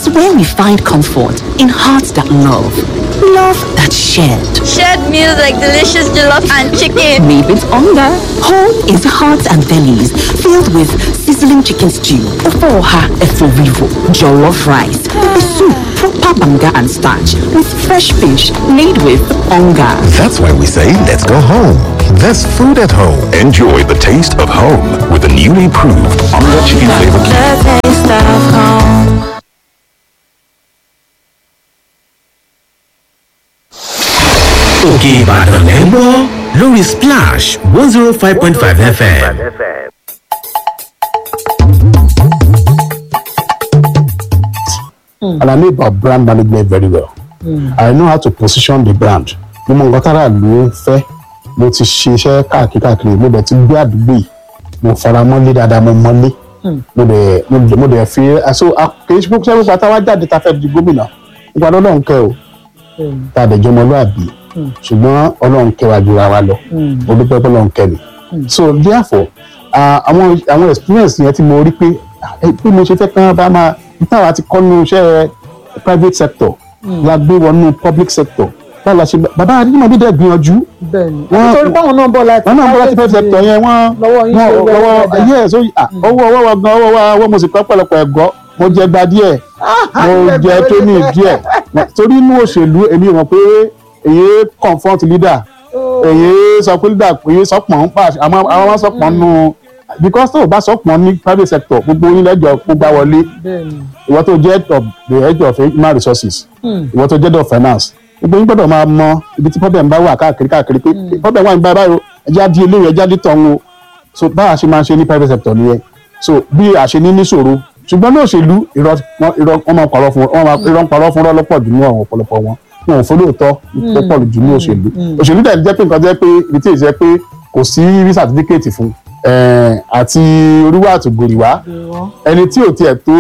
It's where we find comfort in hearts that love, love that shared. Shared meals like delicious jollof and chicken. Made with hunger. Home is hearts and bellies filled with sizzling chicken stew, ofoha eforivo, jollof rice, pepper soup, proper banga and starch with fresh fish made with hunger. That's why we say let's go home. There's food at home. Enjoy the taste of home with the newly improved Onga Chicken Flavor Cube. òkè ìbàdàn lẹ́ ń gbọ́ lórí splash one zero five point five fm. and I know about brand management very well. I know how to position the brand. Mo mọ nǹkan tára ló ń fẹ́. Mo ti ṣiṣẹ́ káàkiri káàkiri. Mo dẹ̀ ti gbé àdúgbò yìí. Mo fara mọ́lé dáadáa, mo mọ́lé. Mo dẹ̀ mo dẹ̀ mo dẹ̀ fi aṣọ kì í ṣe pé pípa táwa jáde ta fẹ́ di gómìnà. Nípa lọ́lọ́run kẹ́ o. Tá a dẹ̀ jẹ́ ọmọlúàbí. Ṣùgbọ́n Ọlọ́run kẹ́ wa jura wa lọ. Mo dúpẹ́ pé Ọlọ́run kẹ́ mi. So therefore, ah, àwọn àwọn experience yẹn tí mo rí pé ah, eh, bí mo ṣe fẹ́ kán bá máa táwa ti kọ́ nínú iṣẹ́ private sector la gbé wọnú public sector báwo la ṣe gbà- bàbá adéjúmọ̀bí dẹ̀ gbìyànjú bẹ́ẹ̀ni Wọ́n- nítorí báwọn náà bọ̀ láti wọn náà bọ́ láti private sector yẹn wọ́n lọ́wọ́ yín ṣe wọ́n wẹ́rẹ́ lọ́wọ́ dáadáa. yes ó ah, owó ọwọ́ wa gan ọwọ́ wa ọwọ́ mo sì kọ́ pọ̀lọpọ̀ ẹ̀gọ́ mo jẹ gba díẹ̀ mo jẹ tóní díẹ̀ torí inú òṣèlú èmi mọ̀ pé èyí confront leader èyí sọ pé leader èyí sọpọ̀n ń pa àmọ́ àwọn máa sọpọ̀n nù because tó o bá sọpọ̀n ní private sector gbogbo yín lẹ́jọ́ gbogbo wọlé bẹ́ẹ̀ni ìwọ tó jẹ́ head of the head of human resources ìwọ tó jẹ́ head of finance gbogbo yín gbọ́dọ̀ máa mọ ibi tí problem bá wà káàkiri káàkiri pé problem wà ní báyìí báyìí o ẹjẹ́ á di eléyìí ẹjẹ́ á di tọ̀hún o so báwa ṣe máa ń ṣe ní private sector nìyẹn so bí a ṣe ní níṣòro ṣùgbọ́n ní òṣèlú irọ́ wọn- irọ́ wọn máa parọ́ fún wọn máa irọ́ ń parọ́ fún wọn lọ́pọ̀ jù ní àwọn ọ̀pọ̀lọpọ̀ wọn wọn ò fọlọ́ọ̀tọ́ tó pọ̀ jù ní òṣèlú òṣèlú dẹ̀ jẹ́ pé nǹkan jẹ́ pé ibi tí èyí jẹ́ pé kò sí rí certificate fún eh, àti oríwá àtògòrì wá ẹni tí ò tiẹ̀ tó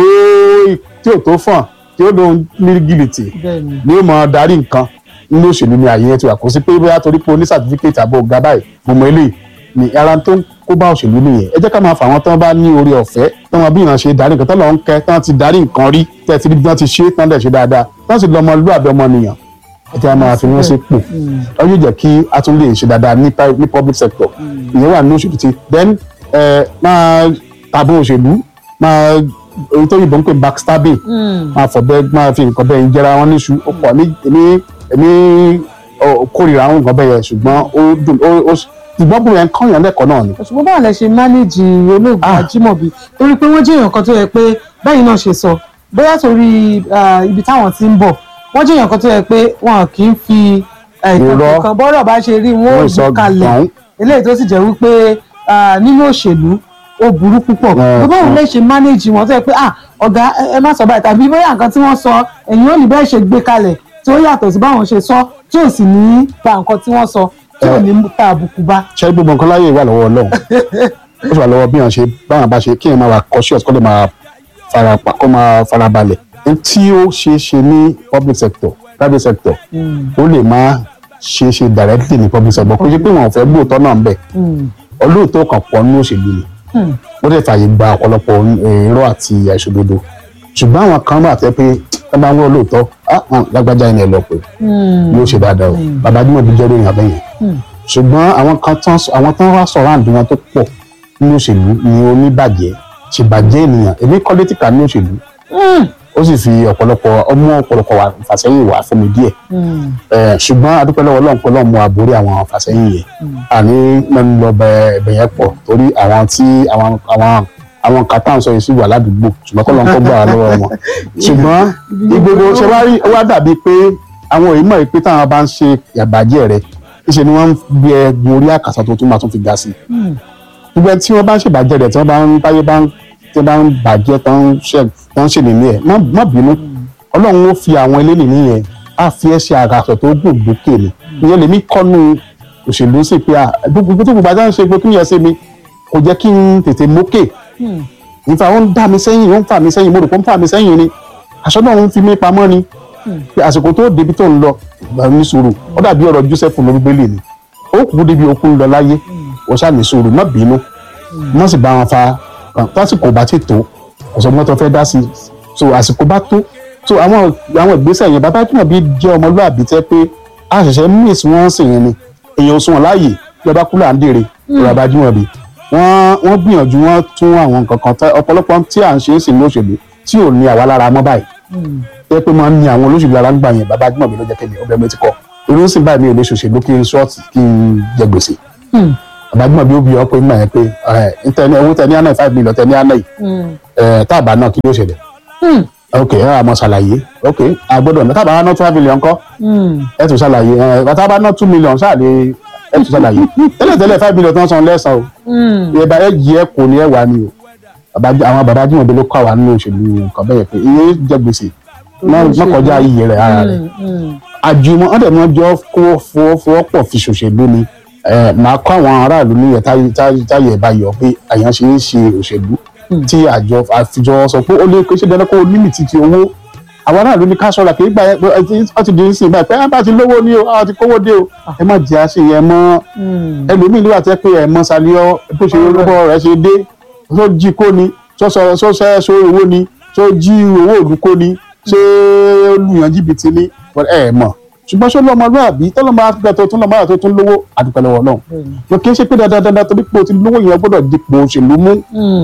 tí ò tó fàn tí ó lóun ní gìlìtì bẹ́ẹ̀ni ni ó mọ darí nǹkan nínú òṣèlú ni àyè yẹn ti wà kó sí pé bóyá torí pé o ní certificate àbò ọ̀gá báyìí gbọmọ eléyìí ni ara tó ń kó bá òṣèlú nìyẹn ẹ jẹ́ ká máa fà wọ́n tán bá ní orí ọ̀fẹ́ tán wọn bí ìran ṣe darí nǹkan tán lọ́ọ́ ń kẹ́ tán ti darí nǹkan rí tẹ́ ti rí bí wọ́n ti ṣe tán dẹ̀ ṣe dáadáa tán sì lọ́mọ lúàbẹ̀ ọmọnìyàn ẹ jẹ́ ká máa fi wọ́n sí pò ọ yóò jẹ́ kí a tún lè ṣe dáadáa ní pri- ní public sector ìyẹn wà ní òṣèlú ti then ẹ máa tàbí òṣèlú máa èyí tó yìnbọn ń pè backstabbing máa fọ̀bẹ máa fi nǹkan bẹ́ẹ̀ jẹra wọn níṣu ó pọ̀ ní èmi èmi ọ, kórìíra àwọn nǹkan bẹ́ẹ̀ yẹn ṣùgbọ́n ó dùn ó ó ṣùgbọ́n bùrẹ̀ ń kọ́yàn lẹ́kọ̀ọ́ náà ni. ṣùgbọ́n báwo lẹ ṣe mánéjì olóògùn Ah. ajímọ̀bí torí pé wọ́n jẹ́ èèyàn kan tó yẹ pé báyìí náà ṣe sọ bóyá torí ah, ibi táwọn ti ń bọ̀ wọ́n jẹ́ èèyàn kan tó yẹ pé wọn kì í fi eh, Irọ́. ìtàn kan bọ́rọ̀ bá ṣe rí wọn ò Wọ́n sọ gbé kalẹ̀ gbọ̀n. eléyìí tó sì jẹ́ wípé ah, nínú òṣèlú ó burú púpọ̀ Eh, tó báwo eh. lẹ ṣe mánéjì wọn tó yẹ pé ah ọ̀gá ẹ- ẹ má sọ báyìí tàbí bóyá nǹkan tí wọ́n sọ ẹ̀yin ò ní bẹ́ẹ̀ ṣe gbé kalẹ̀ tí ó yàtọ̀ sí báwọn ṣe sọ tí ò sì ní ba nǹkan tí wọ́n sọ tí ò ní ta àbùkù bá. ṣé gbogbo nǹkan láyé wà lọ́wọ́ ọlọ́run ó sì wà lọ́wọ́ bí wọ́n ṣe báwọn bá ṣe kí èèyàn máa wà cautious kó lè máa fara pa kó máa fara balẹ̀ Ohun tí ó ṣeé ṣe ní public sector private sector ó lè máa ṣeé ṣe directly ní public sector kó ṣe pé wọn ò fẹ́ gbóòótọ́ náà ń bẹ̀ olóòótọ́ kan pọ̀ nínú òṣèlú ni ó lè fààyè gba ọ̀pọ̀lọpọ̀ irọ́ àti àìṣòdodo ṣùgbọ́n àwọn kan wà tẹ́ pé ẹ bá ń wọ́n lóòótọ́ ah hàn, lágbájá ẹni ẹ lọ pé yóò ṣe dáadáa o bàbá Ajímọ̀bí jẹ́ ròyìn abẹ́yẹn ṣùgbọ́n àwọn kan tán àwọn tán wá sọ̀rọ̀ àǹdí wọn tó pọ̀ nínú òṣèlú ni oníbàjẹ́ ṣèbàjẹ́ ènìyàn èmi kọ́ létí kà ní òṣèlú ó sì fi ọ̀pọ̀lọpọ̀ ọmọ ọ̀pọ̀lọpọ̀ wà fàsẹ́yìn wà fún mi díẹ̀ Eh, ṣùgbọ́n adúpẹ́ lọ́wọ́ Ọlọ́run pé Ọlọ́run mú àbórí àwọn fàsẹ́yìn yẹn àní mẹ́nu lọ bẹ ẹ̀bẹ̀ yẹn pọ̀ torí àwọn tí àwọn àwọn àwọn kan tá à ń sọ yìí sí wà ládùúgbò ṣùgbọ́n kọ́ ló ń kó gbà wá lọ́wọ́ wọn ṣùgbọ́n ìgbogbo ṣe wá rí ó wá dàbí pé àwọn èyí mọ̀ pé táwọn bá ń ṣe ìyàbàjẹ́ rẹ̀ níṣẹ́ ni wọ́n ń gbé ẹ gun orí àkàsà tó tún máa tún fi ga sí i gbogbo ẹni tí wọ́n bá ń ṣèbàjẹ́ rẹ̀ tí wọ́n bá ń báyé bá ń tí wọ́n bá ń bàjẹ́ tó ń ṣe tó ń ṣèlè ní ẹ̀ má má bínú ọlọ́run ó fi àwọn eléyìí nìyẹn á fi ẹ́ ṣe àgàsọ̀ tó gùn gbókè ni ìyẹn lèmi kọ́nu òṣèlú sí pé à gbogbo tó gbogbo àjá ń ṣe pé kí ni ẹ ṣe mi kò jẹ́ kí n tètè mókè nípa ó ń dá mi sẹ́yìn ó ń fà mí sẹ́yìn mo rò pé ó ń fà mí sẹ́yìn ni aṣọ náà ń fi mí pamọ́ ni pé àsìkò tó débi tó ń lọ gbà ní sùúrù ó dàbí ọ̀rọ̀ Joseph lórí bẹ́lẹ̀ ni ó kú débi okú ń lọ láyé ó ṣáà ní sùúrù má bínú má sì bá wọn fa tásìkò bá ti tó kò sọ mọ́tò fẹ́ dá sí i so àsìkò bá tó so àwọn àwọn ìgbésẹ̀ yẹn bàbá jùmọ̀ bí jẹ́ ọmọlúàbí tẹ́ pé a ṣẹ̀ṣẹ̀ miss wọ́n sì yẹn ni èèyàn sùn wọn láàyè bí ọba kúlà ń dèrè bàbá jùmọ̀ bí wọ́n wọ́n gbìyànjú wọ́n tún àwọn nǹkan kan tẹ́ ọ̀pọ̀lọpọ̀ tí à ń ṣe é sì ní òṣèlú tí ò ní àwa lára mọ́ báyìí tẹ́ pé máa ń ní àwọn olóṣèlú lára ń gbà yẹn bàbá jùmọ̀ bí ló jẹ́ kéde ọbẹ̀ mi ti kọ́ irú sì báyìí mi ò lè ṣòṣèlú kí n ṣọ́ọ̀tì kí n jẹ gbèsè bàbá jùmọ̀ bí ó bí ọ pé nígbà yẹn pé ẹ̀ ń tẹ ní owó tẹ ní àná five million tẹ ní àná yìí ẹ̀ tá àbá náà kí ló ṣẹlẹ̀ ok ẹ wà mọ ṣàlàyé ok àgbọ́dọ̀ ní tábà ná two million kọ́ ẹ tún ṣàlàyé ẹ bàtà bá ná two million ṣáàlè ẹ tún ṣàlàyé tẹ́lẹ̀tẹ́lẹ̀ five million tó ń san lẹ́sàn o ìyẹn bá ẹ jí ẹ kò ní ẹ wà ní o bàbá àwọn bàbá jìnnà bí ló kọ́ àwa nínú òṣèlú nǹkan bẹ́ẹ̀ pé iye jẹ gbèsè má kọjá iye rẹ̀ ara rẹ̀ àjùmọ̀ ọ̀dẹ̀ mọ́ jọ kó fọwọ́pọ̀ fi ṣòṣèlú ni màá kọ́ àwọn aráàlú ní táyé ẹ̀ bá yọ pé àyàn ṣe é ṣe òṣèlú tí àjọ àfijọ sọ pé ó lè kó ṣe dandan kó o límìtì ti owó àwọn aráàlú ní ká ṣọ́ra kì í gbà ọ ti di nísìnyí báyìí pé ẹ bá ti lówó ní o a ti kówó dé o ẹ má jẹ́ àṣẹ yẹn mọ́ ẹlòmíì nígbà tẹ́ pé ẹ mọ́ saliọ́ bó ṣe lọ́wọ́ rẹ̀ ṣe dé tó jí kó ni tó sọ tó ṣẹ́ sọ owó ni tó jí owó òlú kó ni ṣé olùyàn jìbìtì ni ẹ mọ̀ ṣùgbọ́n ṣé lọ́mọlúàbí tọ́lọ́mọ àfihàn tó tún lọ́mọ àti tó tún lówó àdúpẹ́ lọ́wọ́ náà wọn kì í ṣe pé dandandandan torí pé o ti lówó yẹn gbọ́dọ̀ dipò òṣèlú mú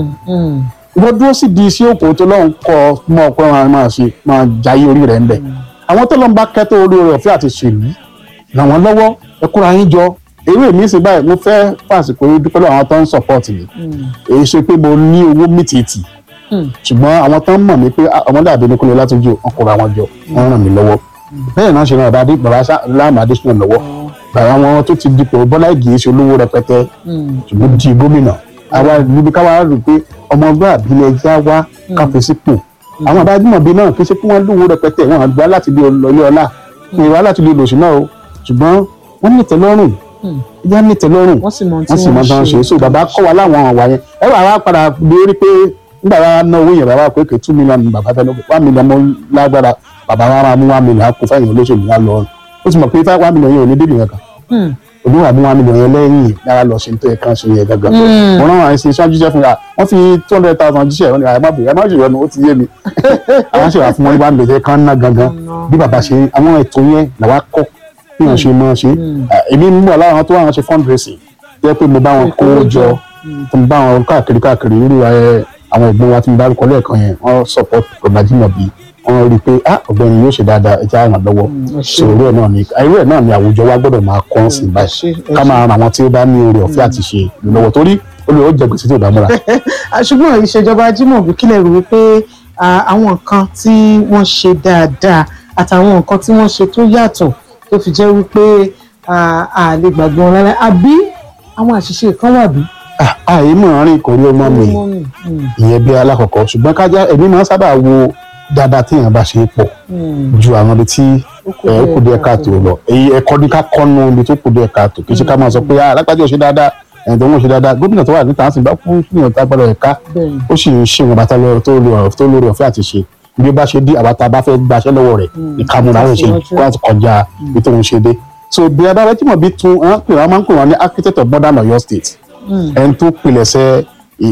wọ́n dúró sí di iṣẹ́ òkò tó lọ́hùn kọ́ mọ́ ọ̀pọ̀ wọn máa ṣe máa jayé orí rẹ̀ ń bẹ̀ àwọn tó lọ́n bá kẹ́tọ́ orí rẹ̀ ọ̀fẹ́ àti ṣèlú ràn wọ́n lọ́wọ́ ẹ kóra yín jọ eré mi sì báyìí mo fẹ́ fàṣìkò yìí dúpẹ́ lọ́wọ́ àwọn tó ń support mi èyí ṣe pé mo ní owó mìtìtì ṣùgbọ́n àwọn tó ń mọ̀ mí pé ọmọdé àbí nìkúlẹ̀ látọjú wọn kóra wọn jọ wọn ràn mí lọ́wọ́ bẹ́ẹ̀ náà ṣe ràn bàbá bàbá láàmú adésínà lọ́wọ́ bàbá wọn tó ti dipò bọ́lá ìgè ṣe olówó rẹpẹtẹ ṣùgbọ́n di gómìnà àwa níbi káwa rò pé ọmọ ọgbà àbílẹ̀ ẹja wá káfí sípò àwọn àbájúmọ̀bí náà kì í ṣe pé wọ́n lówó rẹpẹtẹ wọn àgbà láti lè lọ ilé ọlá wọn ìwà láti lè lòṣì náà o ṣùgbọ́n wọ́n ní ìtẹ́lọ́rùn ìyá ní ìtẹ́lọ́rùn wọ́n sì mọ wọ́n sì mọ tán ṣe so bàbá kọ́ wa láwọn àwà yẹn ẹ wà wá padà lórí pé nígbà wa ná owó yẹn bàbá pé kè two million bàbá fẹ́ lọ́kọ̀ one million mọ́ lágbára bàbá wa máa mú one million kó fẹ́yìn olóṣèlú wa lọ ó sì mọ̀ pé five one million yẹn ò ní débì kankan olúwa àbí one million yẹn lẹ́yìn lára lọ ṣe ń tó yẹ kán ṣe yẹ gangan mo rán àwọn ẹṣin ṣáájú jíṣẹ́ fún wa wọ́n fi two hundred thousand jíṣẹ́ wọn ni àyè má bèrè ẹ má ṣèwọ́n ó ti yé mi àwọn ṣèwà fún wọn ní one million kan ná gangan bí bàbá ṣe àwọn ètò yẹn làwa kọ́ bí wọ́n ṣe máa ṣe èmi ń bọ̀ láwọn tó wà wọn ṣe fundraising jẹ́ pé mo bá wọn kó jọ tó mo bá wọn káàkiri káàkiri irú àwọn ìgbọ́n wa tí mo dárúkọ lẹ́ẹ̀kan yẹn wọ́n support Ọbájímọ̀bí wọ́n rí i pé ah ọ̀gbẹ́ni yóò ṣe dáadáa ẹ jẹ́ àràn lọ́wọ́ sòrò ẹ̀ náà ni irú ẹ̀ náà ni àwùjọ wa gbọ́dọ̀ máa kọ́ sí báyìí ká máa ran àwọn tí ó bá ní oore ọ̀fẹ́ àti ṣe lọ́wọ́ torí olè ó jẹ gbèsè tí ò bá múra. ṣùgbọ́n ìṣèjọba Ajímọ̀bí kílẹ̀ rò wípé àwọn nǹkan tí wọ́n ṣe dáadáa àtàwọn nǹkan tí wọ́n ṣe tó yàtọ̀ tó fi jẹ́ wípé a lè gbàgbé wọn lálẹ́ àbí àwọn àṣìṣe kan wà bí. àyè mọ̀ rìn kò rí ọmọ mi ìyẹn bí alákọ̀ọ́kọ́ ṣùgbọ́n kájá ẹ̀mí máa ń sábà wo dáadáa tí èèyàn bá ṣe é pọ̀ ju àwọn ibi tí ẹ kù díẹ̀ káàtó lọ èyí ẹ̀kọ́ ní ká kọ́nu ibi tó kù díẹ̀ káàtó kì í ṣe ká máa sọ pé alágbájá ò ṣe dáadáa ẹ̀yìn tó ń ṣe dáadáa gómìnà tó wà níta á sì bá fún ìyàn tá gbọ́dọ̀ ẹ̀ka ó sì ń ṣe ìwọ̀nba tó lórí ọ̀fẹ́ àti ṣe bí ó bá ṣe dé àwa tá a bá fẹ́ gbaṣẹ́ lọ́wọ́ rẹ̀ ìkànnì láwọn ṣe kó àti kọjá ibi tó ń ṣe dé so bí a bá rẹ tí mo bí tún wọn pè wọn máa ń pè wọn ní architect of modern Ọ̀yọ́ state ẹni tó pilẹ̀ṣẹ̀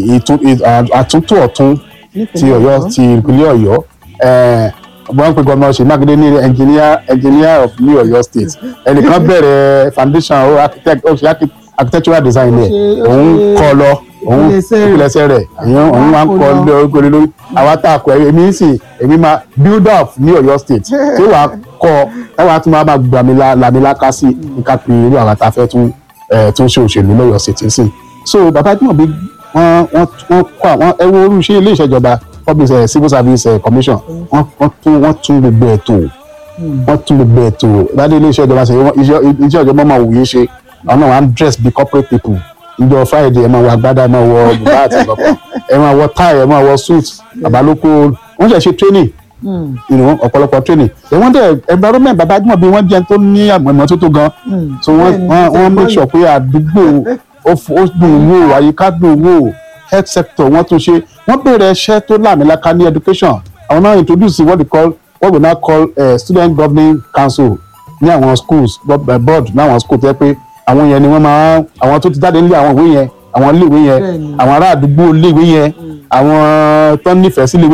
àtúntò ọ̀tún ti Ọ̀yọ́ ti ìpínlẹ̀ Ọ̀yọ́ wọ́n pe gómìnà ṣe mákindé ní engineer engineer of new Ọ̀yọ́ state ẹnìkan bẹ̀rẹ̀ foundation ó architect ó ṣe architectural design ẹ̀ òun kọ́ lọ òun ìpìlẹ̀ṣẹ̀ rẹ̀ òun máa ń kọ́ lé orúkọ lórí àwa tá a kọ èmi sì èmi máa build up ní Ọ̀yọ́ state tí wàá kọ́ ẹ wàá tún máa máa gbà mí lámìláká sí nǹkan pé irú àwọn tá a fẹ́ tún tún ṣe òṣèlú lọ́yọ̀ state sí so bàbá tí wọ́n bí wọ́n wọ́n kọ́ àwọn ẹ wo orú iṣẹ́ ilé ìṣèjọba public uh, civil service uh, commission wọ́n wọ́n tún wọ́n tún gbogbo ẹ̀ tó wọ́n tún gbogbo ẹ̀ tó ìbádé ilé iṣẹ́ ìjọba ṣe iṣẹ́ iṣẹ́ ìjọba máa wòye ṣe àwọn náà wọ́n á dress bí corporate people ìjọ friday ẹ máa wọ agbádá ẹ máa wọ bùbá àti ìlọ́pọ̀ ẹ máa wọ tie ẹ máa wọ suit àbálòkó wọ́n ṣe ṣe training ọ̀pọ̀lọpọ̀ training wọ́n dẹ̀ environment bàbá àjùmọ̀ bí wọ́n jẹ́ tó ní àmọ́ tó tó gan so wọ́n wọ́n make sure pé àdúgbò ó dùn wò àyíká dùn wò health sector wọ́n tún ṣe wọ́n bẹ̀rẹ̀ iṣẹ́ tó láàmìlaka ní education àwọn náà introduce what we call what we now call uh, student governing council ní àwọn schools board ní àwọn schools tẹ́ pé àwọn yẹn ni wọ́n máa àwọn tó ti jáde nílé àwọn ìwé yẹn àwọn iléèwé yẹn àwọn ará àdúgbò iléèwé yẹn àwọn tó nífẹ̀ẹ́ sí iléèwé yẹn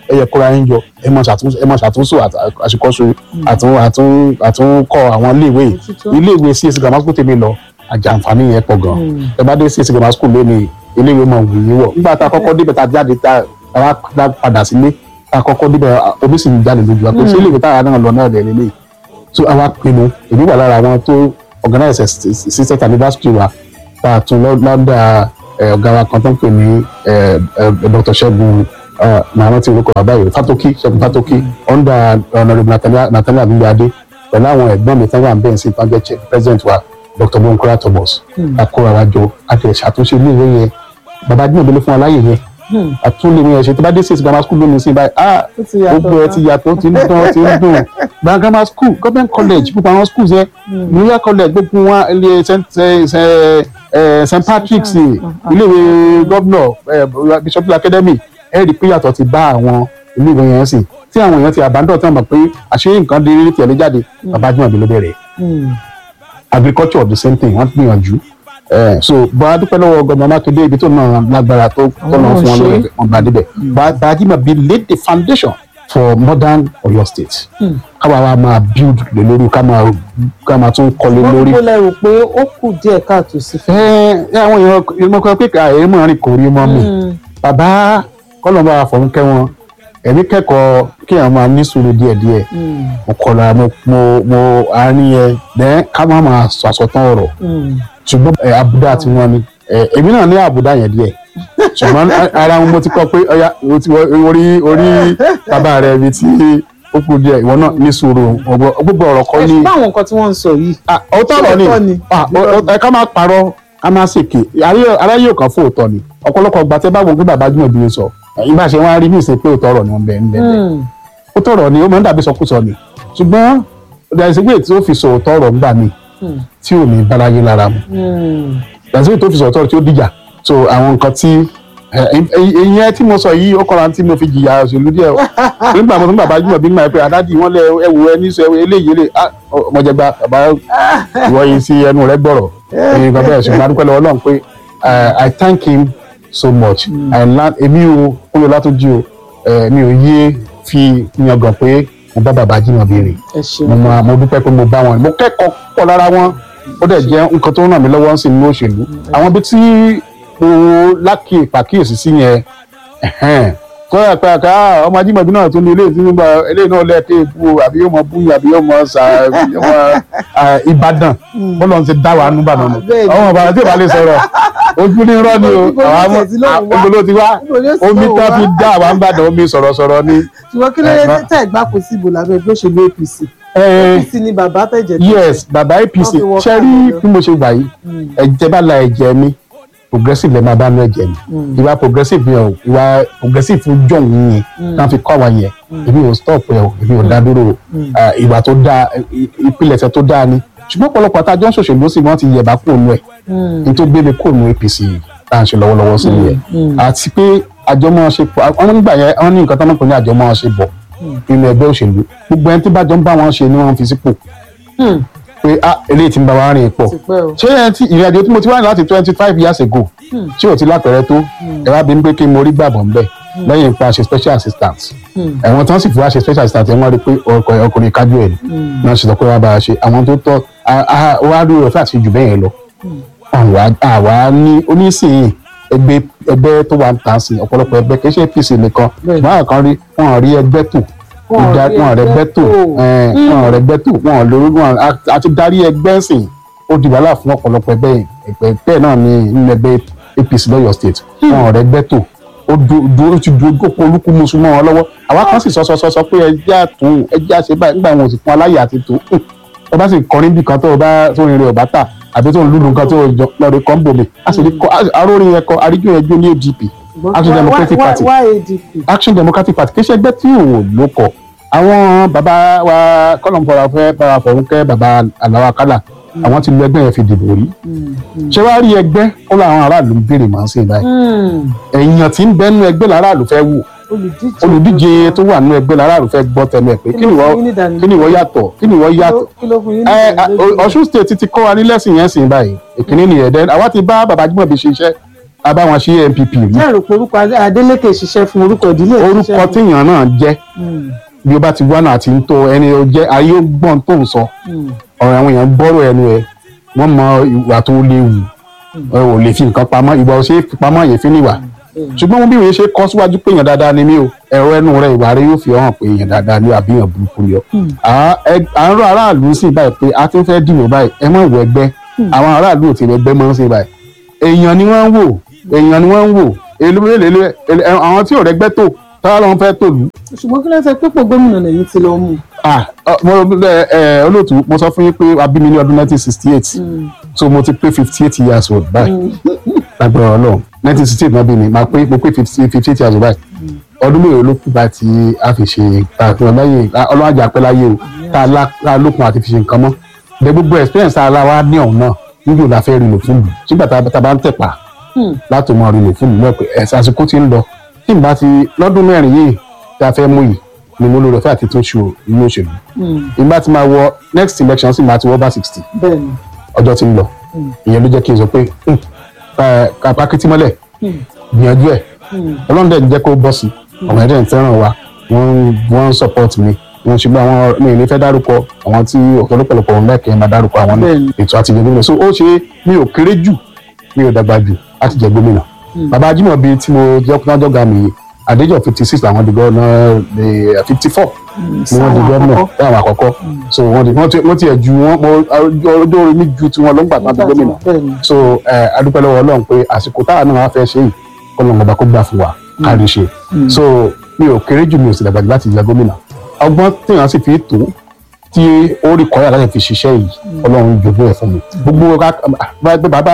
ẹ yẹ kóra yín jọ ẹ máa ṣàtúnṣe ẹ máa ṣàtúnṣe àt- àṣekọ́ṣe àtún àtún àtúnkọ́ àwọn iléèwé yìí. Òtítọ́. iléèwé csc grammar school tèmi lọ àjàǹfààní yẹn pọ̀ gan ẹ bá dé csc grammar school lónìí iléèwé máa wù yín wọ̀ nígbà tá a kọ́kọ́ débẹ̀ tá a jáde tá a wá dá padà sílé tá a kọ́kọ́ débẹ̀ a- omi sì ń jáde lójú wa pé ṣé iléèwé táwa náà lọ náà dẹ̀ lélẹ̀ so àwa pinnu èmi wà lára àwọn tó organize sister anniversary wa tá a tún lọ- lọ́dà ẹ̀, ọ̀gá wa kan tó ń pè ní ẹ̀, ẹ̀, dr ṣẹ́gun ẹ̀, màá rántí orúkọ bàbá yìí fatoki ṣẹ́gun fatoki under honourable Natalia- natalia abigbade pẹ̀lú àwọn ẹ̀gbọ́n mi tán wà ń bẹ̀rẹ̀ sí tán jẹ́ chair- president wa dr bonkola thomas akóra wa jọ àti ṣàtúnṣe ilé ìwé yẹn bàbá dín òbí ló fún wa láyè yẹn àtúnlé yẹn ṣe tó bá dé sí grammar school lónìí sí báyìí ah Ó ti yàtọ̀ gbogbo ẹ gan. ti yàtọ̀ ó ti ń dán ó ti ń dùn gba grammar school government college gbogbo àwọn schools yẹn new york college gbogbo wọn ilé st st st patrick's iléèwé governor bishop academy ẹ rí i pé yàtọ̀ ti bá àwọn iléèwé yẹn sìn tí àwọn èèyàn ti abandon tí wọ́n mọ̀ pé àṣé nǹkan dé rí tẹ̀lé jáde bàbá jùmọ̀ bí ló bẹ̀rẹ̀ agriculture the same thing wọ́n gbìyànjú Eh, so bá a dúpẹ́ lọ́wọ́ gómìnà mákindé ibi tó náà lágbára tó tó náà fún wọn lórí wọn bá débẹ̀ Ba- Bàájímọ̀ bí laid the foundation for modern Ọ̀yọ́ state káwa wa máa build lé lórí ká máa ká máa tún kọ́lé wọ́n lórí. kó lẹ́rù pé ó kù díẹ̀ káàtó sí fún ẹ ẹ àwọn èèyàn ìmọ̀ kan pé ká èyí mọ̀ rìn kò rí mọ́ mi bàbá kọ́lọ́mọ àfọ̀nkẹ́ wọn ẹ̀mí kẹ́kọ̀ọ́ kí àwọn máa ní sùúrù díẹ̀díẹ̀ mo kọ̀la mo mo mo àárín ẹ dẹ́n ká má máa sọ àsọtán ọ̀rọ̀ ṣùgbọ́n ẹ àbùdá tí wọ́n ní ẹ èmi náà ní àbùdá yẹn díẹ̀ ṣùgbọ́n ara wọn mo ti kọ́ pé ọya o ti wọ- orí orí bàbá rẹ ibi tí ó kù díẹ̀ ìwọ náà ní sùúrù ọgbọ- gbogbo ọ̀rọ̀ kọ́ ẹ ní. ṣùgbọ́n àwọn nǹkan tí wọ́n ń sọ yìí Ah, òótọ́ ọ̀rọ̀ ni Òótọ́ ni. Ah, o- o- ẹ ká máa parọ́ ká máa ṣèké aráyé ò kàn fún òótọ́ ni ọ̀pọ̀lọpọ̀ gbà tẹ́ bá wo pé bàbá jùmọ̀ bí sọ ìgbà ṣe wọ́n á rí ní ìsìn pé òótọ́ ọ̀rọ̀ ni wọ́n bẹ̀ ń bẹ̀ bẹ̀ òótọ́ ọ̀rọ̀ ni ó máa ń dàbí sọkúsọ ni ṣùgbọ́n dàìsígbè tí ó fi sọ òótọ́ ọ̀rọ̀ ńgbà mi tí ò ní báláyé lára mu dàìsígbè tó fi sọ òótọ́ ọ̀rọ̀ tí ó dìjà so àwọn nǹkan tí ìyẹn tí mo sọ yìí ó kọ́ra tí mo fi jìyà òṣèlú díẹ̀ o nígbà mo tún bàbá jùmọ̀ bí mà pé àdádì wọn lẹ ẹwù ẹ ní sọ eléyìí lè ọmọjẹgba bàbá ìwọ yìí sí ẹnu rẹ gbọ́rọ̀ èyí kan bẹ́ẹ̀ ṣùgbọ́n adúpẹ́ lọ́wọ́ Ọlọ́run pé uh, I thank him so much I learn èmi o kúlò látọjú o eh, mi ò yé fi yangàn pé mo bá bàbá jùmọ̀ béèrè ẹ ṣeun mo máa mo dúpẹ́ pé mo bá wọn mo kẹ́kọ̀ọ́ pọ̀ lára wọn ó dẹ̀ jẹ́ nǹkan tó ràn mí lọ́wọ́ ń sìn ní òṣèlú àwọn ibi tí mo lákì pàkíyèsí sí yẹn ẹ̀hẹ́n. kọ́ ẹ̀ pé àká ọmọ ajímọ̀bí náà tún ní ilé ìtúnú gba eléyìí náà lẹ́ẹ̀kẹ́ ìbú àbí yóò mọ búyìn àbí yóò mọ sà yóò mọ à, Ìbàdàn bọ́lọ̀ ń ti dá wa nù Ìbàdàn nù bẹ́ẹ̀ ni. ọmọ Ìbàdàn tí ò bá lè sọ̀rọ̀ ojú ní irọ́ ni o Ibo ló àwọn tẹ̀ sí lóhùn wá? ibo ló ti wá Ibo ló sì omi lóhùn tán wá? fi dá àwa ń bàdàn omi sọ̀rọ̀sọ̀rọ̀ ni. ṣùgbọ́n kí ló dé Ẹ̀gbọ́n. tẹ́ ẹ̀gbá kò sí ìbò lábẹ́ ẹgbẹ́ òṣèlú APC Eh, APC ni bàbá tẹ̀jẹ̀ tó yes bàbá apc Wọ́n fi wọ ṣe rí káàdì bí mo ṣe gbà yìí ẹ̀jẹ̀ bá la ẹ̀jẹ̀ mi progressive lè máa bá ní ẹ̀jẹ̀ mi ìwà progressive yẹn o ìwà progressive fún john yẹn náà fi kọ́ àwa yẹn èmi ò stop ẹ o èmi ò dá dúró o Ah, ìwà tó dáa i- ìpilẹ̀ṣẹ̀ tó dáa ni ṣùgbọ́n ọ̀pọ̀lọpọ̀ àtàjọ́ ń ṣòṣèlú sí wọ́n ti yẹ̀bá kúrò nù ẹ̀ ní tó gbé mi kúrò nù apc tá à ń ṣe lọ́wọ́lọ́wọ́ sí ni ẹ̀ àti pé àjọmọ̀ṣepọ̀ àwọn nígbà yẹn wọ́n ní nǹkan tó ń pè ní àjọmọ̀ṣepọ̀ nínú ẹgbẹ́ òṣèlú gbogbo ẹni tí bá jọ ń bá wọn ṣe ni wọ́n fi sípò pé ah eléyìí ti ń bá wa rìn pọ̀ ti pẹ́ o ṣé ẹ ti ìrìn àjò tí mo ti wá ní láti twenty five years ago tí ò ti lápẹ̀rẹ̀ tó ẹ wá bí n pé kí mo rí gbàgbọ́ ń bẹ̀ lẹ́yìn ipa ṣe special assistant ẹ̀wọ̀n tí wọ́n sì fi wá ṣe special assistant ẹ̀ wọ́n rí pé ọkọ̀ ọkùnrin kájú ẹ̀ ni wọ́n ṣe sọ pé wọ́n bá a ṣe àwọn tó tọ́ wá rí rẹ̀ fún àti jù bẹ́ẹ̀ yẹn lọ àwa àwa ní onísìnyìn ẹgbẹ́ ẹgbẹ́ tó wà ń tàn sí ọ̀pọ̀lọpọ̀ ẹgbẹ́ kì í ṣe APC nìkan Bẹ́ẹ̀ni. ṣùgbọ́n àwọn kan rí wọn rí ẹgbẹ́ tò Wọn ò ìdá- rí wọn rẹ ẹgbẹ́ ẹgbẹ́ tò tò. ẹ̀, wọn rẹ ẹgbẹ́ tò wọn lórí wọn a- àti darí ẹgbẹ́ sìn ó di wàhálà fún ọ̀pọ̀lọpọ̀ ẹgbẹ́ yìí ẹgbẹ́ bẹ́ẹ̀ náà ní nínú ẹgbẹ́ APC lọ́yọ̀ state wọn rẹ ẹgbẹ́ tò ó du- du- ó ti du ogókò olúkú musu mọ́ wọn lọ́wọ́ àwa kan sì sọ sọ sọ sọ pé ẹjẹ́ àtún ẹjẹ́ àṣẹ báyìí nígbà wọn ò sì fún aláyè àti tó ẹ bá sì kọrin bí kan tó o bá tó rìnrìn ọ̀bá tà àbí tó ń lùlù nǹkan tó o jọ lọ́ọ̀rẹ́ kan bòmí a sì rí kọ arórin yẹn kọ arígbó yẹn jó ní ADP Action Democratic Party wá ADP Action Democratic Party kì í ṣe ẹgbẹ́ tí ò ló kọ̀ àwọn bàbá wa kọ́lọ̀ ń fọra fẹ́ bàbá fọ̀rúnkẹ́ bàbá aláwa kálà àwọn ti lu ẹgbẹ́ yẹn fi dìbò rí ṣé wàá rí ẹgbẹ́ ó láwọn aráàlú ń béèrè màá sí báyìí èèyàn tí ń bẹ́nu ẹgbẹ́ làráàlú fẹ́ wù olùdíje olùdíje tó wà nínú ẹgbẹ́ làráàlú fẹ́ gbọ́ tẹnu ẹ̀ pé kí ni ló wọ́n fún yín ní ìdánilójú? kí ni wọ́n yàtọ̀ kí ni wọ́n yàtọ̀ kí ló fún yín ní ẹ ìdánilójú? Ọ̀ṣun state ti kọ́ wa ní lẹ́sìn yẹn sìn báyìí ìkíní nìyẹn dẹ́n àwa ti bá bàbá Jímọ̀bí ṣe iṣẹ́ a bá wọn ṣe npp rí ṣé èrò pé orúkọ Adé- Adélékè ṣiṣẹ́ fún orúkọ ìdílé ẹ̀ orúkọ ṣiṣẹ́ fún? téèyàn náà jẹ́ Mm, bí o bá ti wá náà àti ń tó ẹni o jẹ́ ayé ó gbọ́n tó ń sọ mm, ọ̀rọ̀ àwọn èèyàn gbọ́rọ̀ ẹnu ẹ̀ wọ́n mọ ìwà tó léwu ẹ ò lè fi nǹkan pamọ́ ìwà ò ṣe é fi pamọ́ yẹn fi níwà ṣùgbọ́n bí wọ́n ṣe kọ́ síwájú pé èèyàn dáadáa ni mí o ẹ̀rọ ẹnu rẹ ìwà rẹ yóò fi hàn pé èèyàn dáadáa ni àbí èèyàn burúkú ni ọ. À- ẹ- à ń rọ aráàlú sí báyìí pé a ti ń fẹ́ dìbò báyìí ẹ mọ̀ ìwọ ẹgbẹ́ àwọn aráàlú ò ti rẹ ẹgbẹ́ mọ́ sí báyìí èèyàn ni wọ́n ń wò èèyàn ni wọ́n ń wò èlé àwọn tí ò rẹgbẹ́ tó táwọn lọ́n fẹ́ tòlú ṣùgbọ́n kí ló ṣe pípò gómìnà lẹ́yìn tí lọ mú ah ọ- mo ẹ ẹ olóòtú mo sọ fún yín pé a bí mi ní ọdún nineteen sixty eight so mo ti pé fifty eight years old báyìí lágbára Ọlọ́run nineteen sixty eight náà bí mi máa pé mo pé fifty eight years old báyìí ọdún mélòó ló kù bá tí a fi ṣe àfihàn lẹ́yìn Ọlọ́run àjà pẹ́ láyé o tá a lá- tá a lókun àti fi ṣe nǹkan mọ́ bẹ́ẹ̀ gbogbo experience tá a la wá ní ọ̀hún náà níjò la fẹ́ rí lò fún mi sígbà tá a tá a bá ń tẹ̀pá láti mọ rí lò fún mi lọ́pẹ́ ẹ̀sẹ̀ àsìkò tí ń lọ tí n bá ti lọ́dún mẹ́rin yìí tí a fẹ́ mú yìí ni mo lóore fẹ́ àti tó ṣù nínú òṣèlú ìgbà tí máa wọ next election sì máa ti wọ bá sixty bẹ́ẹ̀ ni ọjọ́ tí ń lọ ìyẹn ló jẹ́ kí n sọ pé "Hmm, ká- ká pákítí mọ́lẹ̀ gbìyànjú ẹ̀ ọlọ́run dẹ̀ jẹ́ kó bọ́ sí ọmọ ẹ̀dẹ̀ ń fẹ́ràn wa wọ́n wọ́n ń support mi wọ́n ṣùgbọ́n àwọn mi ò ní fẹ́ dárúkọ àwọn tí ọ̀pọ̀lọpọ̀ òun lẹ́kẹ̀ẹ́ máa dárúkọ àwọn náà Bẹ́ẹ̀ni. ètò àti ìjẹ gómìnà so ó ṣe mi ò kéré jù mi ò dàgbà jù láti jẹ gómìnà bàbá Ajímọ̀bí tí mo jẹ́ kúnájọ́ ga mi àdéjọ́ fifty six làwọn di gọ́ọ̀nà fifty four ni wọ́n di gómìnà láwọn àkọ́kọ́ so wọ́n di wọ́n ti wọ́n ti ẹ̀ ju wọ́n mo ọjọ́ orí mi ju tiwọn ló ń gbà tán di gómìnà bẹ́ẹ̀ ni so ẹ adúpẹ́ lọ́wọ́ ọlọ́run pé àsìkò táwa náà wá fẹ́ ṣe yìí kọ́lọ́n ọba kó gbà fún wa ká rí ṣe so mi ò kéré jù mi ò sì dàgbà jù láti jẹ gómìnà ọgbọ́n téèyàn sì fi tó tí ó rí kọ́yà láti fi ṣiṣẹ́ yìí ọlọ́run jogún ẹ̀ fún mi gbogbo ká bá- bàbá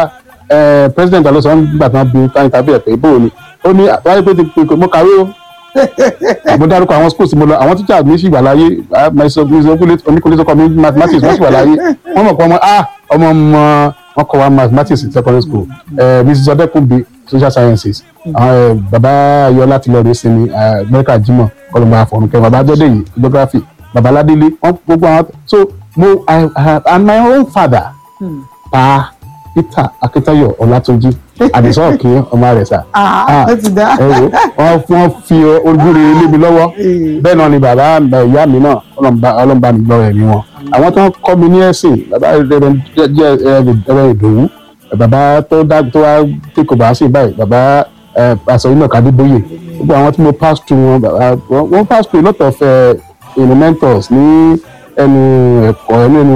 ẹ president alonso nígbà tí wọ́n bí táyì tàbí ẹ̀ pé bó o ni ó ní àtàwọn pé ti pé mo kàwé o mo dárúkọ àwọn schools tí mo lọ àwọn teacher mi sì wà láyé oníkùnlé sọkọ mi mathematics wọ́n sì wà láyé wọ́n mọ̀ pé ọmọ ah ọmọ ọmọ wọn kọ́ wa mathematics in secondary school ẹ mrs ọdẹkùnbi social sciences àwọn ẹ baba ayọ̀lá ti lọ rè sinmi ẹ mẹ́ríkà jimoh kọlọmọ àfọ̀rùnkẹ́ baba jọ́dẹ̀yìn geography baba ládélé wọ́n gbogbo àwọn so mo i i and my own father pa peter akitayo ọlátúnjí àdìsọ́ òkè ọmọ rẹ̀ sà ah ó ti dá ẹ wò wọ́n wọ́n fi ojúre lé mi lọ́wọ́ bẹ́ẹ̀ náà ni bàbá ìyá mi náà ọlọ́mùbá ọlọ́mùbá mi gbọ́ ẹ̀mí wọn. àwọn tó ń kọ́ mi ní ẹ̀sìn bàbá rẹ̀ jẹ́ ẹ̀rọ ìdòwú bàbá tó dá tó wá tí kò bá sí báyìí bàbá pàṣẹ iná kàdébóyè gbogbo àwọn tí mo pass through wọn bàbá wọn pass through a lot of uh, you know, mentors ní ẹnu ẹ̀kọ́ ẹnu ẹnu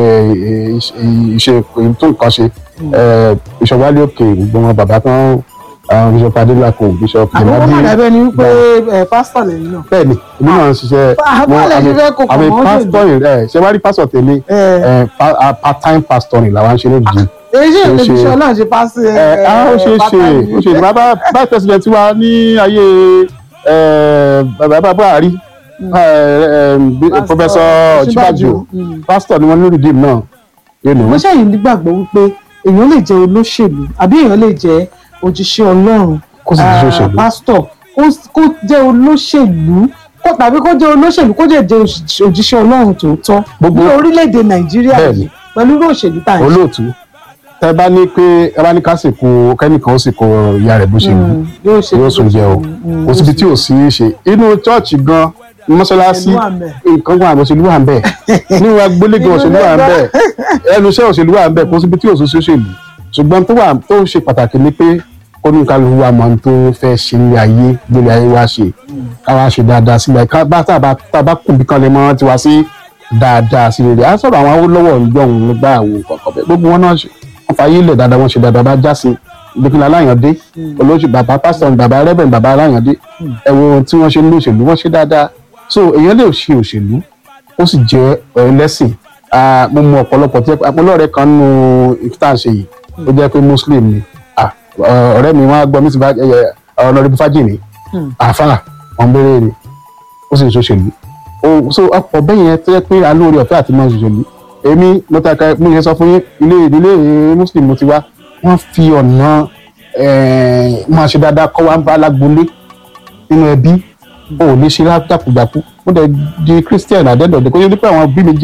ìṣe tó nǹkan ṣe bishop wálé òkè gbogbo wọn bàbá tán bishop adélakò bishop àwọn ọmọ jemadi dàbẹ́ ni wípé ẹ pásítọ̀ lẹ́yìn náà bẹ́ẹ̀ni èmi náà ń ṣiṣẹ́ Ah, bọ́ọ̀lù ẹ̀yin fẹ́ kó àmì pọ̀ mọ́ pásítọ̀ yìí ẹ̀ ṣe wá rí pásítọ̀ tèmi Eh. ẹ̀ pa- a part time pastor ni làwọn ń ṣe lójijì. èyí ṣe Ó ìlú ṣe- iṣẹ́ ọlọ́run ṣe pásítọ̀ ẹ á ó ṣe é ṣe ó ṣe é ṣe bàbá vice president wa ní ayé ẹ, bàbá Buhari ẹ, ẹ, bí- Pastor professor Ọ̀ṣínbàjò. Ọ̀ṣínbàjò Mm. pastor ni wọ́n ní redeem náà yóò ní wọ́n ṣàyìn nígbàgbọ́ wípé èèyàn lè jẹ́ olóṣèlú àbí èèyàn lè jẹ́ òjíṣẹ́ ọlọ́run Kó sì jíṣẹ́ ah, òṣèlú. pásítọ̀ kó- kó jẹ́ olóṣèlú kó tàbí kó jẹ́ olóṣèlú kó jẹ́ jẹ́ òṣì- òjíṣẹ́ ọlọ́run tòótọ́ Gbogbo- ní orílẹ̀-èdè nàìjíríà Bẹ́ẹ̀ni. yìí pẹ̀lú irú òṣèlú tá à ń ṣe. olóòtú tẹ bá ní pé ẹ bá ní ká sìnkú kẹ́nìkan ó sìnkú ìyá rẹ̀ bó ṣe wù Mm, yóò ṣe yóò sùn jẹ o kò síbi tí ò sí í ṣe inú chọ́ọ̀chì gan mọ́ṣáláṣí Òṣèlú wà ńbẹ̀. nǹkan gan àmì òṣèlú wà ń bẹ̀ nínú agbólégan òṣèlú wà ń bẹ̀ ẹnu iṣẹ́ òṣèlú wà ń bẹ̀ kò síbi tí ò sí òṣèlú ṣùgbọ́n tó wà tó ṣe pàtàkì ni pé kóníkàlùkù wa mọ̀ ohun tó fẹ́ ṣe ní ayé gbélé ayé wa ṣe káwa ṣe dáadáa sílẹ̀ ká bá tá a bá tá a bá kùn bí kan lè mọ́ tiwa sí dáadáa sí rere á sọ̀rọ̀ àwọn Awólọ́wọ̀ ìjọhún nígbà àwọn kọ̀ọ̀kan bẹ́ẹ̀ gbogbo wọn náà ṣe wọ́n fa ayé lẹ̀ dáadáa wọ́n ṣe dáadáa bá já sí ìdókòlá aláyàndé olóṣù bàbá pásítọ̀ bàbá rẹ́bẹ̀n bàbá aláyàndé ẹ wo ohun tí wọ́n ṣe ní òṣèlú wọ́n ṣe dáadáa so èèyàn lè ṣe òṣèlú ó sì jẹ́ ẹlẹ́sìn Ah, mo mọ ọ̀pọ̀lọpọ̀ tí ọlọ́ọ̀rẹ́ kan nù ìfitá ṣe yìí ó jẹ́ pé muslim ni Ah, ọ̀rẹ́ mi wọ́n á gbọ́ mi ti bá ọlọ́ọ̀rẹ́ bí fájìní àfàlà wọn béèrè ni ó sì ń ṣòṣèlú o so ọ̀pọ̀ bẹ́ẹ̀ yẹn tó yẹ pé alóore ọ̀fẹ́ àti mọ́ ṣòṣèlú èmi mo ta ka mo yẹ sọ fún yín ilé ìdílé muslim mo ti wá wọ́n fi ọ̀nà eh, máa ṣe dáadáa kọ́ wa ń bá alágbolé nínú ẹbí o ò lè ṣe lájàkújàkú mo dẹ̀ di christian àdẹ́dọ̀dẹ́ kó yẹ pé àwọn bí mi jẹ́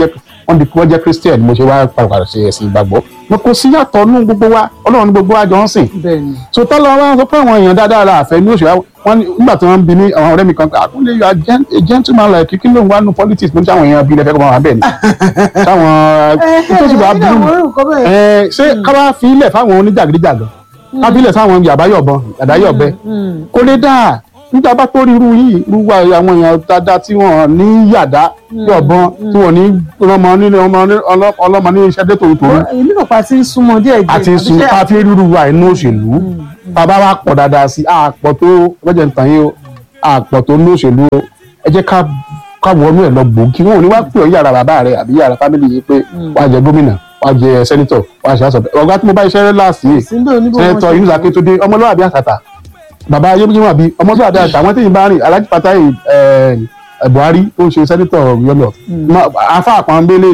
wọ́n di wọ́n jẹ́ christian mo ṣe wá padà ṣe ẹ̀sìn ìgbàgbọ́ mo kò sí yàtọ̀ nú gbogbo wa ọlọ́run ní gbogbo wa jọ ń sìn bẹ́ẹ̀ ni so tọ́lọ́ wa sọ pé àwọn èèyàn dáadáa la àfẹ́ ní òṣèlú wọn ní- nígbà tí wọ́n ń bi ní àwọn ọ̀rẹ́ mi kan àkúnlé yọ a gentleman like kí ló ń wá nu politics mo ní sáwọn èèyàn bíi lẹ́fẹ̀ẹ́ kọ́ máa wà bẹ́ẹ̀ ni sáwọn tó sì bá ẹ ẹ burú àwọn nǹkan bẹ́ẹ̀ ẹ ṣé ká bá fi ilẹ̀ fáwọn oníjàgídíjàgan ká fi ilẹ̀ sáwọn yàbáyọ̀bọ̀n yàdáyọ̀bẹ kò lè dáa nígbà bá tó rí irú yìí irú wa àwọn èèyàn dáadáa tí wọn ní yàdá yọ̀bọ̀n tí wọn ní ọlọ́mọ nílé ọmọ ní- ọlọ́- ọlọ́mọ ní iṣẹ́ dé tòótòó èmi náà pa ti ń súnmọ́ díẹ̀ díẹ̀ àti sùn àbí ṣé- ká fi rírú wa inú òṣèlú bàbá wa pọ̀ dáadáa sí àpọ̀ tó lọ́jọ́ ìtàn yìí o àpọ̀ tó ní òṣèlú o ẹ jẹ́ ká ká wọnú ẹ̀ lọ gbòógì wọn ò ní wá pè ọ́ yàrá bàbá rẹ àbí yàrá fámìlì yìí pé wàá jẹ gómìnà wàá jẹ sẹ́nitọ̀ wàá ṣe àṣọ ọ̀gá tí mo bá iṣẹ́ láàsì yìí síbẹ̀ oníbò wọn sẹ́nitọ̀ ṣe- yunus akétúndé ọmọlúwàbí àtàtà bàbá yémúyémú àbí ọmọlúwàbí àtàtà àwọn téèyàn bá rìn alájí pátá yìí buhari tó ń ṣe sẹ́nitọ̀ yọlọ afa àpọ̀nbélé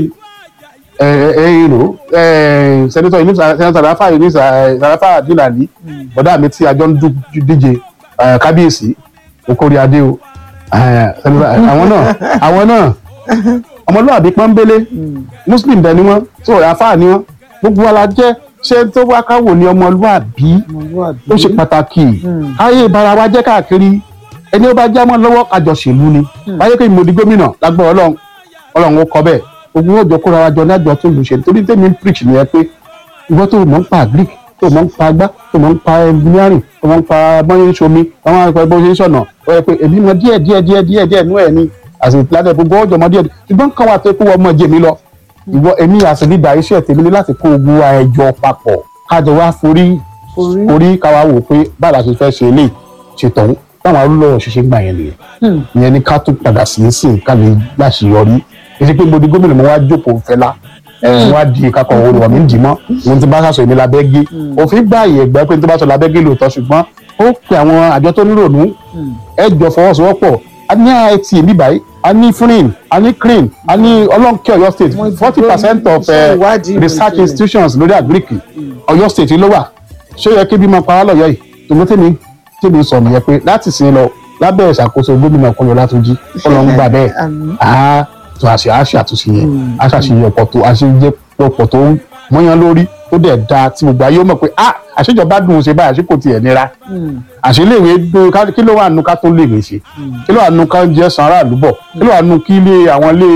ẹ̀ẹ́rọ sẹ́nitọ̀ yunus sẹ́nitọ̀ sàràfà yunus sàràfà dínàlí bọ̀dá mi tí àjọ ń dú- díje eh, kábíyèsí okòrí adé o eh, sẹ́nitọ̀- àwọn náà àwọn náà ọmọlúwàbí pọ́nbélé muslim bẹ́ẹ̀ ni wọ́n tó àfáà ni wọ́n gbogbo wa la jẹ́ ṣé tó wá káwò ní ọmọlúwàbí ọmọlúwàbí. ó ṣe pàtàkì káyé ìbára wa jẹ́ káàkiri ẹni ó bá já mọ́ lọ́wọ́ àjọṣèlú ni wáyé pé mo di gómìnà lágbọ́ ọlọ́run ọlọ́run ó kọ bẹ́ẹ̀ ogun yóò jọ kóra wa jọ ní àjọ tó lù ṣe nítorí tèmi ń preach nìyẹn pé ìwọ tó mọ̀ ń pa greek tó mọ̀ ń pa agbá tó mọ̀ ń pa engineering tó mọ̀ ń pa bọ́yé ń ṣomi àwọn akọ̀ bó ṣe ń ṣọ̀nà ó yẹ pé èmi mọ díẹ̀ díẹ̀ díẹ̀ díẹ̀ díẹ̀ nú ẹ̀ ni àti ìpìlẹ̀ gbogbo ọjọ́ mọ díẹ̀ ṣùgbọ́n kan wà tó kó wọ́n mọ̀ jẹ́ mi lọ ìwọ èmi àti lídà iṣẹ́ tèmi ní láti kó ogun wa ẹjọ́ papọ̀ kájọ wá forí Forí. orí káwa wò pé báyìí la ṣe fẹ́ ṣe eléyìí ṣe tọ̀hún táwọn olùlọ́wọ́ ṣiṣẹ́ gbà yẹn nìyẹn ìyẹn ni ká tún padà sí í sìn ká lè láṣeyọrí èsì pé mo di gómìnà mo wá jókòó fẹlá mo wá di kakọ òwò wà mí ń dì mọ́ mo ti bá sàṣọ èmi labẹ́ gé òfin gbà yẹ gbà pé n tó bá sọ labẹ́ gé lóòótọ́ ṣùgbọ́n ó pe àwọn àjọ tó nírònú ẹ jọ fọwọ́sowọ́pọ̀ a ní IIT èmi báyìí a ní FUNIN a ní CRIN a ní ọlọ́nkẹ́ Ọ̀yọ́ state Wọ́n ti forty percent of iṣẹ́ eh, ìwádìí research ìmọ̀ ìjìnlẹ̀. institutions lórí àgíríkì Ọ̀yọ́ state ló wà ṣé ó yẹ kí bí mo pa á lọ́yọ̀ yìí tòun tèmi tèmi sọ nìyẹn pé láti sin lọ lábẹ́ ìṣàkóso gómìnà Kúnlé Ọlátúnjí Ọlọ́run gbà bẹ́ẹ̀ Àmín. á tó àṣẹ àṣẹ àtúnṣe yẹn á ṣàṣeyẹ ọ̀pọ̀ tó àṣeyẹ ọ̀pọ̀ tó mọ́yán lórí tó dẹ̀ da tí gbogbo ayé ó mọ̀ pé ah àṣejọba dùn ún ṣe báyìí àṣekò tiẹ̀ nira àṣeléèwé dùn ká- kí ló wà nù ká tó léèwé ṣe kí ló wà nù ká jẹ́ san aráàlú bọ̀ kí ló wà nù kí ilé àwọn ilé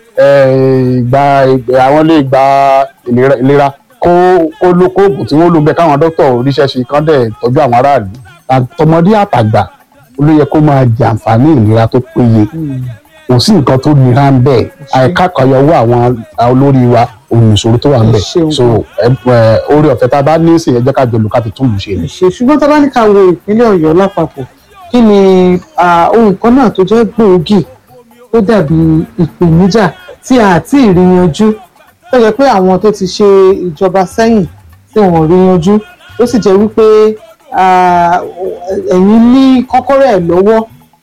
eh, ìgbà ìgbà- àwọn ilé ìgbà ìlera- ìlera kó kó ló kó oògùn tí wọ́n lò ń bẹ káwọn dókítà oríṣẹ́ ṣe kán dẹ̀ tọ́jú àwọn aráàlú àtọmọdé àtàgbà ló yẹ kó máa jàǹfààní ìlera tó péye kò sí nǹkan tó nira ń bẹ àìkákọyọwọ àwọn olórí wa òun ìṣòro tó wà ń bẹ Ẹ ṣeun. so ẹ ẹ, oore ọ̀fẹ́ tá a bá ní sí ẹ jẹ́ ká jọ lù ká fi tún lù ṣe ni. ṣe ṣùgbọ́n tá a bá ní ká wo ìpínlẹ̀ ọ̀yọ́ lápapọ̀ kí ni ah, ohun kan náà tó jẹ́ gbòógì tó dàbí ìpèníjà tí a ti rí yanjú tó jẹ́ pé àwọn tó ti ṣe ìjọba sẹ́yìn tí wọ́n rí yanjú ó sì jẹ́ wípé ah, ẹ̀yin ní kọ́kọ́rọ́ ẹ̀ lọ́wọ́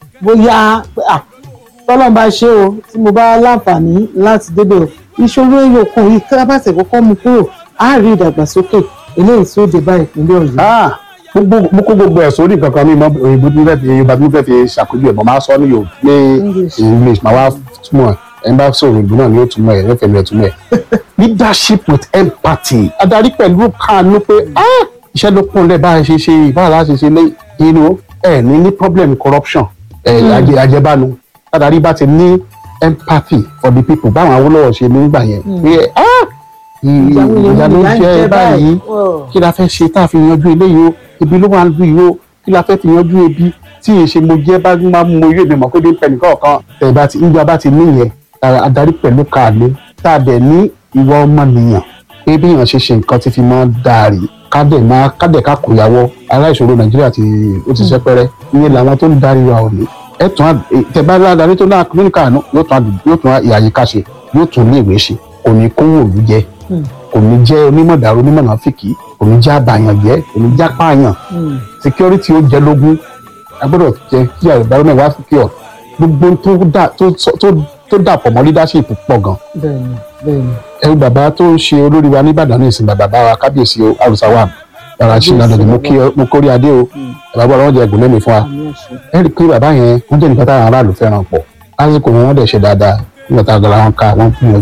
bóyá ah, tọ́lọ́n bá ṣe o tí mo bá láǹfààní láti débẹ̀ o ìṣòro ẹyọkan yìí kábàtẹ̀ kọ́kọ́ mú kúrò á rí ìdàgbàsókè eléyìí tí ó dé bá ìpínlẹ̀ ọ̀yọ́. Ah, gbogbo mo kó gbogbo ẹ̀ sórí nǹkan kan mi mọ òyìnbó tí mo fẹ́ fi yorùbá tí mo fẹ́ fi ṣàpèjú ẹ̀ mọ̀ máa sọ ní yorùbá ní English. english màá wá túmọ̀ ẹ̀ ẹni bá sọ òyìnbó náà ni ó túmọ̀ ẹ̀ ẹ̀fẹ̀ mi ẹ̀ túmọ̀ ẹ̀. leadership with empathy adarí pẹ̀lú kàánú pé ah, iṣẹ́ ló kún lẹ́ bá a ṣe ṣe báwa la ṣe ṣe lé inú ẹ̀ ní ní problem corruption ẹ̀ ajẹ ajẹbánu adarí bá ti ní empathy for the people báwọn Awólọ́wọ̀ ṣe nígbà yẹn pé ah, ìyà ló ń jẹ báyìí kí la fẹ́ ṣe tá a fi yanjú eléyìí o ibi ló wà ń lu yìí o kí la fẹ́ fi yanjú ebi tí èsè mo jẹ́ bá máa mú oyè mi mọ̀ pé bí pẹ̀lú kọ̀ọ̀kan tẹ̀ bá ti níjọba bá ti níyẹn a- adarí pẹ̀lú kàánú tá a dẹ̀ ní ìwà ọmọnìyàn pé bí èèyàn ṣe ṣe nǹkan ti fi máa dàrí kádẹ̀ máa kádẹ̀ ká kò yàwọ́ aláìṣòro nàìjíríà ti ó ti sẹ́pẹ́rẹ́ ìyẹn làwọn tó ń darí wa ò ní ẹ tún á- ẹ- tẹ bá ládarí tó náà ní kàánú yóò tún á- yóò tún ìyàyíká ṣe yóò tún ní ìwé ṣe kò ní kówó òlu jẹ kò ní jẹ́ onímọ̀dàrú onímọ̀nàfíkì kò ní jẹ́ àbàyàn jẹ́ kò ní jẹ́ apáyàn security ó jẹ́ lógún a gbọ́dọ̀ jẹ́ kí environment wá secure gbogbo tó dà tó sọ- tó tó dàpọ̀ mọ́ leadership pọ̀ gan bẹ́ẹ̀ni bẹ́ẹ̀ni ẹrú bàbá tó ń ṣe olórí wa nìbàdàn ní ìsìn bàbá wa kábíyèsí o àrùsá wa bàbá ṣìnà dọ̀dọ̀ mo kí ọ- mo kórí adé o bàbá bọ́lá wọn jẹ ẹgùn lẹ́mìí fún wa àmì àṣẹ. ẹ rí i pé bàbá yẹn wọ́n jẹ́ nǹkan táwọn aráàlú fẹ́ràn pọ̀ lásìkò wọn wọ́n dẹ̀ ṣe dáadáa nígbà tá a gbọ́dọ̀ wọn ká wọ́n gbìyànjú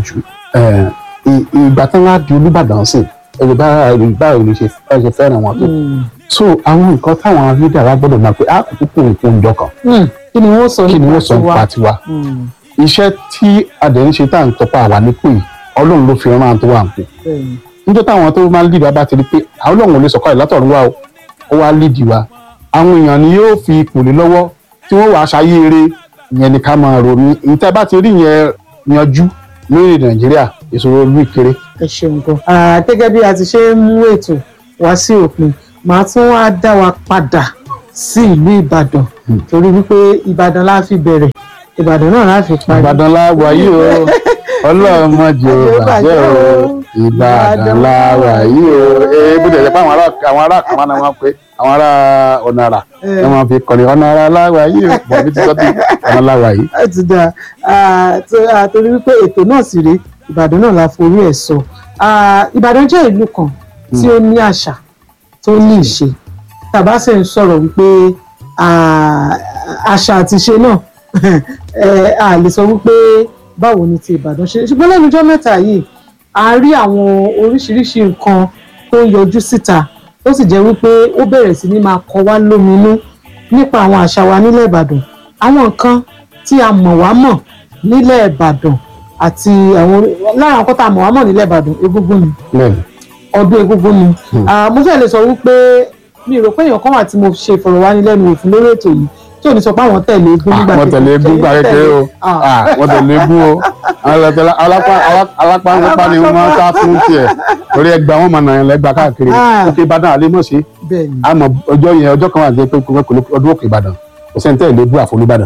ẹ, ì- ìgbà tí wọ́n á di olùbàdàn sí ẹ̀rọ bá báwo ni ṣe bá ṣe fẹ́ràn wọn tó so àwọn nǹkan táwọn leader wa gbọ́dọ̀ máa pé á kò kúkú nǹkan ìjọ kan Hmm, kí ni wọ́n sọ kí ni wọ́n sọ tiwa? nípa tiwa Hmm, iṣẹ́ tí adẹ̀rín ṣe tá à ń tọpa àwa nípò yìí ọlọ́run ló fi rán àwọn tó wà nípò bẹ́ẹ̀ni. níjọ́ táwọn tó máa ń lead wa bá ti rí pé àwọn ọlọ́run ò lè sọ̀kọ́ ìlátọ̀run wa o ó wá lead wa àwọn èèyàn ni yóò fi ipò lé lọ́wọ́ tí wọ́n wàá ṣayé eré yẹn ni ká máa ronú ìtẹ́ bá ti rí yẹn yanjú lórílẹ̀ nàìjíríà ìṣòro olú ìkéré ẹ ṣeun gan. Ah, gẹ́gẹ́ bí a ti ṣe ń mú ètò wá sí òpin màá tún wá dá wa padà sí ìlú ìbàdàn torí wípé ìbàdàn la fi bẹ̀rẹ̀ ìbàdàn náà la fi parí. ìbàdàn la wà yìí o ọlọ́run má jẹ́ ó bàjẹ́ o ìbàdàn la wà yìí o ee bó tẹ̀lé pé àwọn ará àwọn ará kan máa ń wọ́n pé àwọn ará ọ̀nà àrà Eh. wọ́n máa fi kọ́ni ọ̀nà àrà la wà yìí o bọ̀ bí ti sọ́tì ọ̀nà la wà yìí. ẹ ti dáa Ah, tó- ah, torí wípé ètò náà sì rèé ìbàdàn náà la forí ẹ̀ sọ Ah, ìbàdàn jẹ́ ìlú kan tí ó ní àṣà tó ní ìṣe tàbá sì ń sọ̀rọ̀ wípé ah, àṣà àti ìṣe náà eh, a lè sọ wípé báwo ni ti ìbàdàn ṣe ṣùgbọ́n lẹ́nu ọjọ́ mẹ́ta yìí a rí àwọn oríṣiríṣi nǹkan tó ń yọjú síta tó sì jẹ́ wípé ó bẹ̀rẹ̀ sí ní máa kọ wá lóminú nípa àwọn àṣà wa nílẹ̀ ìbàdàn àwọn nǹkan tí a mọ̀ wá mọ̀ nílẹ̀ ìbàdàn àti àwọn lára nǹkan tá a mọ̀ wá mọ̀ nílẹ̀ ìbàdàn egúngún ni bẹ́ẹ̀ni ọdún egúngún ni Ah, mo fẹ́ lè sọ wípé mi ò rò pé èèyàn kan wà tí mo ṣe ìfọ̀rọ̀wánilẹ́nuwò fún lórí ètò yìí tí ò ní sọ pé àwọn tẹ̀lé egún nígbà wọ́n tẹ̀lé egún gbà kékeré o Ah. Ah, wọ́n tẹ̀lé egún o Àwọn tẹ̀lé- alápá alá- alápá ńlápá ni wọ́n máa ń sá fún tiẹ̀ torí ẹgbàá wọn máa nà yẹn lẹ́gbàá káàkiri Ah. òkè ìbàdàn àlẹ́ mọ̀ sí bẹ́ẹ̀ ni àmọ́ ọjọ́ yẹn ọjọ́ kan wà jẹ́ pé kò kò ọdún òkè ìbàdàn kò sẹ́ni tẹ́ ẹ̀ lè bú àfolúbàdàn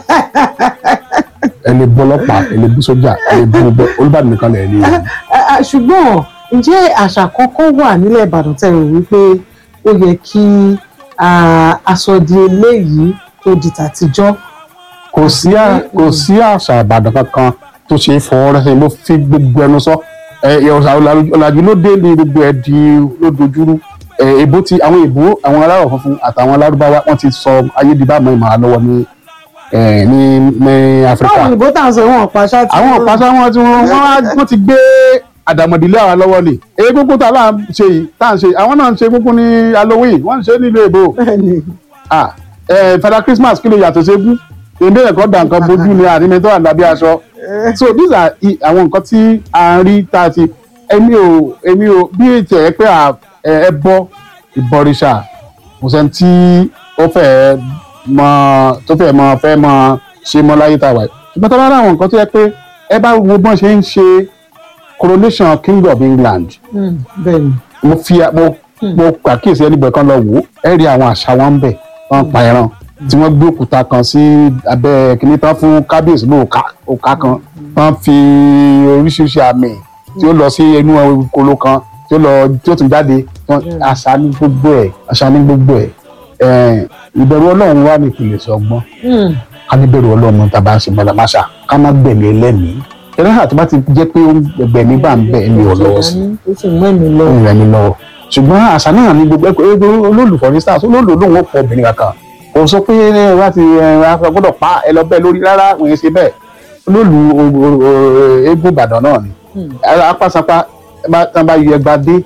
ẹ lè bú ọlọ́pàá ẹ lè bú sójà ẹ lè bú gbogbo olúbàdàn nìkan lẹ̀ ní. Ah, ah, ṣùgbọ́n ǹjẹ́ àṣà kankan wà nílẹ̀ ìbàdàn tẹ̀ rò wípé ó yẹ kí ah, aṣọ di eléyìí tó di tàtijọ́ kò sí à- kò sí àṣà ìbàdàn kankan tó ṣe é fọwọ́ rẹ́ mo fi gbogbo ẹnu sọ ẹ ẹ, ọ̀sà ọ̀làjú ọ̀làjú ló dé ní gbogbo ẹ di ló dojúrú ẹ èbó ti àwọn èbó àwọn aláwọ̀ funfun àtàwọn alárúbáwá wọ́n ti sọ ayédìbàmọ́ ìmọ̀ àlọ́wọ́ ní ẹ ní ní áfíríkà báwo ìbò tá à ń sọ ìwọ̀n ọ̀pá ṣáà tí àwọn ọ̀pásá wọn tí wọ́n wọ́n á- wọ́n ti gbé àdàmọ̀dìlẹ̀ àwọn lọ́wọ́ ni èyí gbogbo tá à ń ṣe yìí tá à ń ṣe àwọn náà ń ṣe gbogbo ní halloween wọ́n ń ṣe nílùú èbó bẹ́ẹ̀ ni ah ẹ fada christmas kí ló yàtọ̀ sí egún èdè ẹ̀kọ́ da nǹkan bójú ni àrímẹ́ tó wà lábí aṣọ so these are i- àwọn nǹkan tí a ń rí tá a ti èmi ò èmi ò bí ètò ẹ̀ pé à- ẹ ẹ bọ́ ìbọrìṣà kò sẹ́ni tí ó fẹ́ mọ tó fẹ́ mọ fẹ́ mọ ṣe mọ́ láyé tá a wà yìí ṣùgbọ́n tó bá rí àwọn nǹkan tó yẹ pé ẹ bá wo bọ́n ṣe ń ṣe coronation king of england Hmm, bẹ́ẹ̀ ni mo fi mo mo pàkíyèsí ẹnìbọn kan lọ wò ó ẹ rí àwọn àṣà wọn ń bẹ wọn pa ẹran tí wọn gbé òkúta kan sí abẹ́ kìnìún tán fún kábíyèsí ní òkà òkà kan wọn fi oríṣiríṣi àmì tí ó lọ sí inú kolo kan tí ó lọ tí ó tún jáde wọn- àṣà ní gbogbo ẹ àṣà ní gbogbo ẹ ẹ ìbẹ̀rù Ọlọ́run wà ní ìpìlẹ̀ sọgbọn Hmm, ká ní bẹ̀rù Ọlọ́run tá a bá ń ṣe mọlàmáṣà ká má gbẹ̀mí ẹlẹ́mìí ẹlẹ́hà tó bá ti jẹ́ pé ó ń gbẹ̀mí bá ń bẹ̀ ẹ̀mí ò lọ́wọ́ sí i ó sì mú ẹ̀mí lọ ohun ẹni lọ́wọ́ ṣùgbọ́n àṣà náà ní gbogbo ẹgbẹ́ ẹgbẹ́ olólù for instance olólù lòun ó pọ̀ obìnrin kankan kò sọ pé ẹ wá ti ẹ wá gbọ́dọ̀ pa ẹ lọ bẹ́ẹ̀ lórí rárá òun yẹn ṣe bẹ́ẹ̀ olólù o- o- o- eégún ìbàdàn náà ni apásapá ẹ bá tán bá yọ ẹgba dé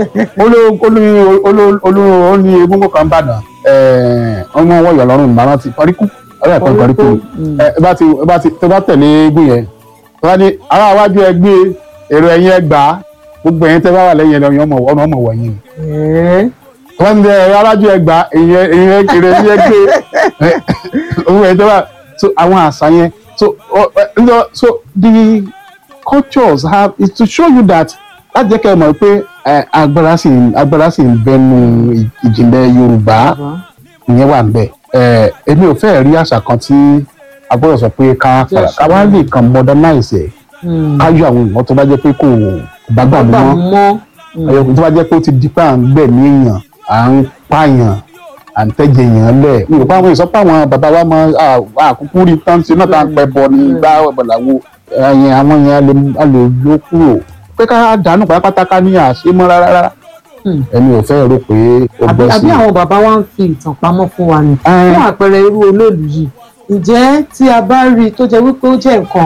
olóò ní eégún kan bàdàn ọmọ wọn yọ lọ́rùn ìmọ̀ràn ti paríkù ọ̀rẹ́ ẹ̀kọ́ paríkù ẹ ẹ bá ti ẹ bá ti tó bá tẹ̀lé eégún yẹn tó bá ní ará iwájú ẹgbẹ́ èrò ẹ̀yìn ẹgbàá gbogbo ẹ̀yin tẹ́ bá wà lẹ́yìn ẹ̀rọ ọmọ ọmọ ọmọ wọ̀nyí ni Ẹ̀ẹ́, wọ́n ti ẹ̀ alájú ẹgbàá èyàn èyàn kiri ẹ̀yìn ẹgbẹ́ owó ẹ̀ tẹ́ bá so àwọn àṣà yẹn so ọ- ẹ, ǹjọ́- so the cultures have is to show you that láti jẹ́ kẹ́ ẹ mọ̀ pé ẹ, agbára sì ń- agbára sì ń bẹnu ì- ìjìnlẹ̀ Yorùbá ìyẹn wà nbẹ ẹ èmi ò fẹ́ rí àṣà kan tí a gbọ́dọ̀ sọ pé ká fara ká wá lè kàn modernize ẹ̀ hmm, ká yọ àwọn nǹkan tó bá jẹ́ pé kò bá gbà gbà mọ́ mọ́ ẹ̀yọ̀kùn tó bá jẹ́ pé ó ti di pé à ń gbẹ̀mí èèyàn à ń pààyàn à ń tẹ́jẹ̀ èèyàn lẹ̀ mi ò pa àwọn ìsọpọ̀ àwọn bàbá wa mọ àkúkú rí tán ṣe náà tá à ń pẹ́ bọ ní gbá ọ̀bọ̀làwò ẹ̀yìn àwọn yẹn a lè- a lè ló kúrò pé ká dànù pátápátá ká ní àṣemọ́ rárá Hmm. ẹni ò fẹ́ rò pé ó àbí bọ́ sí àbí àwọn bàbá wa ń fi ìtàn pamọ́ fún wa ni Ẹ. fún àpẹẹrẹ irú olóòlù yìí ǹjẹ́ tí a bá rí i tó jẹ́ wípé ó jẹ́ nǹkan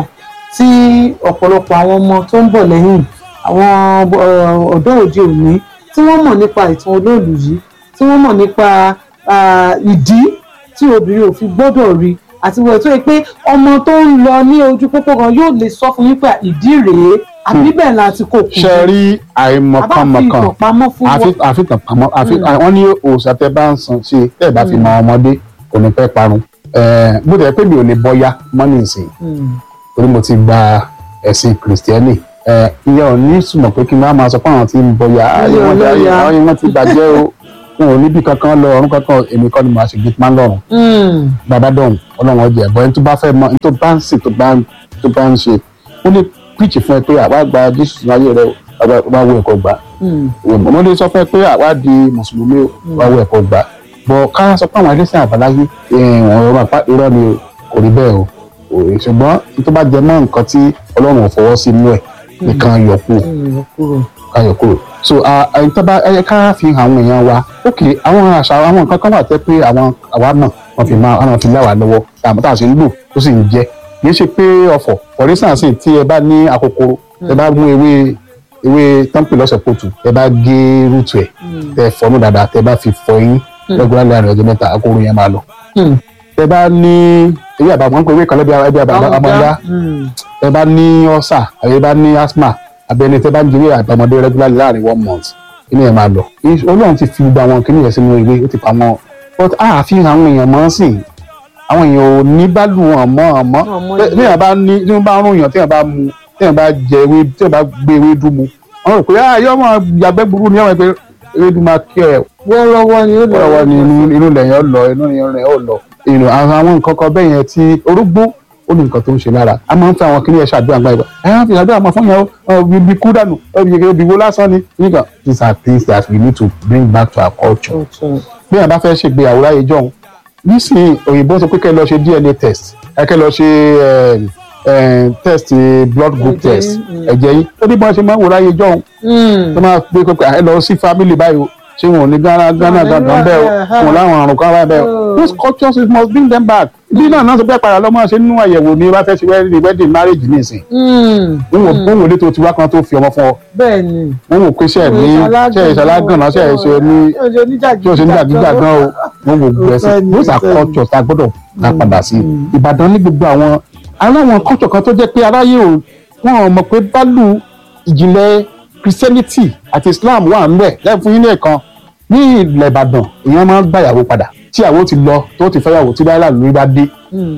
tí ọ̀pọ̀lọpọ̀ àwọn ọmọ tó ń bọ̀ lẹ́yìn àwọn uh, ọ̀dọ́ òde òní tí wọ́n mọ̀ nípa ìtàn olóòlù yìí tí wọ́n mọ̀ nípa ah, ìdí tí obìnrin ò fi gbọ́dọ̀ rí àti wọ́n tó yẹ pé ọmọ tó ń lọ ní ojú pópó kan yóò lè sọ fún yín pé ìdí rèé àbí bẹ́ẹ̀ la ti kò kù ṣe rí àìmọ̀kànmọ̀kàn àbá fi ìtàn pamọ́ fún wọn. àfi- àfitàn pamọ́ àfi wọ́n ní òòṣà tẹ bá ń san ṣe tẹ́ ẹ bá fi mọ ọmọdé kò ní pẹ́ parun Eh, bó tẹ̀ pé mi ò lè bọ́yá mọ́nì ìsìn torí mo ti gba ẹ̀sìn kìrìsìtẹ́nì Eh, ìyẹn ò ní sùmọ̀ pé kí n má máa sọ pé àwọn tí ń bọ́yá ayé wọn Ayé ayé ọlọ́yà. ayé wọn ti bàjẹ́ o wọn ò níbi kankan lọ ọ̀run kankan èmi kọ́ ni màá ṣe gate man lọ́run Mm. bàbá dọ̀hún ọlọ́run ọjà ẹ̀bọ ẹni tó bá fẹ́ mọ ẹni tó bá ń sìn tó bá ń tó bá ń ṣe ó lè píìchì fún ẹ pé àwa gba jésù sínú ayé rẹ o àwa wá wo ẹ̀kọ́ gbà Mm. mo lè sọ fún ẹ pé àwa di mùsùlùmí o wá wo ẹ̀kọ́ gbà bọ̀ ká sọ pé àwọn ẹlẹ́sìn àbáláyé wọn ọ̀rọ̀ àpá irọ́ ni o kò rí bẹ́ẹ̀ o Ò- ṣùgbọ́n tó bá jẹ mọ́ nǹkan tí ọlọ́run ò fọwọ́ sí inú ẹ̀ nìkan yọ kú Mm. kúrò. káyọ̀ kúrò so ẹni tó bá ẹ ká fi hàn àwọn èèyàn wa ok àwọn àṣà àwọn nǹkan kan wà tẹ́ pé àwọn àwa náà wọ́n fi máa wọ́n fi láwàá lọ́wọ́ àmọ́ tá a ṣe ń lò tó sì ń jẹ́ kì í ṣe pé ọ̀fọ̀ for instance tí ẹ bá ní akokoro ẹ bá mú ewé ewé tọ́ǹpì lọ́sẹ̀ pọ̀tù ẹ bá gé rúùtù ẹ̀ tẹ fọnú dáadáa tẹ bá fi fọ eyín lẹ́gbẹ̀rún láàrin ọjọ́ mẹ́ta akóró yẹn máa lọ Mm. tẹ bá ní ewé àbàmọ́ pé ewé kan lẹ́bi ẹbí àbàmọ́dá Mm. tẹ bá ní ọ̀sà àbí bá ní asthma abẹni tẹ bá ń jẹwé àgbàmọdé regularly láàrin one month kíní ẹ máa lọ Is- Ọlọ́run ti fi gba àwọn kíní yẹn sínú ìwé ó ti pa wọn but àfihàn àwọn èèyàn mọ́ sí i àwọn èèyàn ò ní bá lù wọn mọ́ ọmọ Ọmọ bí ìlú. èèyàn bá ní tí wọ́n bá ń rún èèyàn tí èèyàn bá mu tí èèyàn bá jẹ ewé tí èèyàn bá gbé ewé dùn mu wọ́n rò pé ah yọ ọmọ yàgbẹ́ burú ni ọmọ ẹgbẹ́ ewé dùn máa kí ẹ wọ́ọ́rọ́wọ́ ni ó lè wọ́n ní inú inú lẹ́yìn ọ lọ inú lẹ́yìn ọ lọ inú àwọn àwọn nǹkan kan bẹ́ẹ̀ yẹn tí orógbó ó ní nǹkan tó ń ṣe lára a máa ń fẹ́ àwọn kìnìyàn ṣàdúrà gbà ìgbà ẹ máa fi ṣàdúrà máa fún yẹn ọ ibi kú dànù ibi wo lásán ni nígbà these are things that we need to bring back to our culture Ọ̀tọ̀. bí wọn bá fẹ́ ṣègbéyàwó láyé jọ̀hún nísìnyí òyìnbó sọ pé kẹ́ ẹ lọ ṣe DNA test ẹ kẹ́ ẹ lọ ṣe eh, eh, test eh, blood group Ẹ̀jẹ̀ test yín, mm. ẹ̀jẹ̀ yín ó ní bí wọ́n ṣe máa ń wò láyé jọ̀hún Mm. tó máa gbé pé ẹ lọ sí family báyìí o ṣé wọn ò ní gánà gánà ní gangan bẹ́ẹ̀ o ẹ̀, wọn láwọn àrùn kan báyìí bẹ́ẹ̀ o Oh. those cultures we must bring them back bí náà náà sọ pé padà lọ́mọ ṣe nínú àyẹ̀wò ni wọ́n fẹ́ ṣe wedding wedding marriage nísìn Mm. wọn wò wọn wò lé tó ti wá kan tó fi ọmọ fún ọ bẹ́ẹ̀ ni. wọn wò pé ṣe ẹ ní ṣe ẹ ṣalágànná ṣe ẹ ṣe ní tí o ṣe ní gbàgbígbà gan o wọn wò gbẹ sí Òótọ́ ni, those are òótọ́ ni. cultures tá a gbọ́dọ̀ ká padà sí Ìbàdàn ní gbogbo àwọn aláwọn culture kan tó jẹ́ pé aráyé ò wọn ò mọ̀ pé bálù ìjìnlẹ̀ Christianity àti Islam wà ń bẹ̀ lẹ́yìn fún yín ní ẹ̀kan ní ilẹ̀ Ìbàdàn èèyàn máa ń gbàyàwó padà tí àwọ̀ ti lọ tó ti fẹ́yàwó tí báyìí lórí bá dé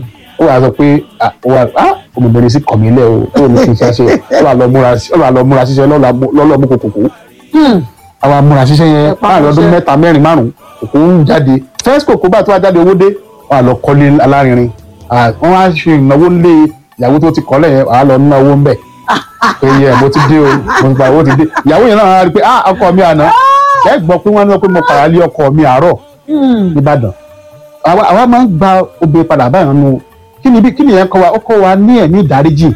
ó wàá sọ pé ah, ó wà á òmìnirin sí kọ̀mílẹ̀ o ó ní kí n ṣe ṣe ó wà lọ múra ó wà lọ múra ṣiṣẹ́ lọ́lọ́ mú kòkòkò àwọn amúra ṣiṣẹ́ yẹn láàrin ọdún mẹ́ta mẹ́rin márùn-ún òkú ń jáde first kòkó bá tó wá jáde owó dé wọ́n á lọ kọ́lé alárinrin Ah, wọ́n á ṣe ìnáwó lé ìyàwó tó ti kọ́lẹ̀ yẹn wọ́n á lọ ná owó ń bẹ̀ pé yẹ mo ti dé o mo ti gba owó ti dé ìyàwó yẹn náà á rí i pé ah ọkọ mi àná ẹ gbọ́ pé wọ́n ní pé mo pàrọ̀ lé ọkọ mi àárọ̀ nìbàdàn àwa àwa máa ń gba obìnrin padà báyìí nù kí ni bí kí ni yẹn kọ́ wa ó kọ́ wa ní ẹ̀mí ìdáríjì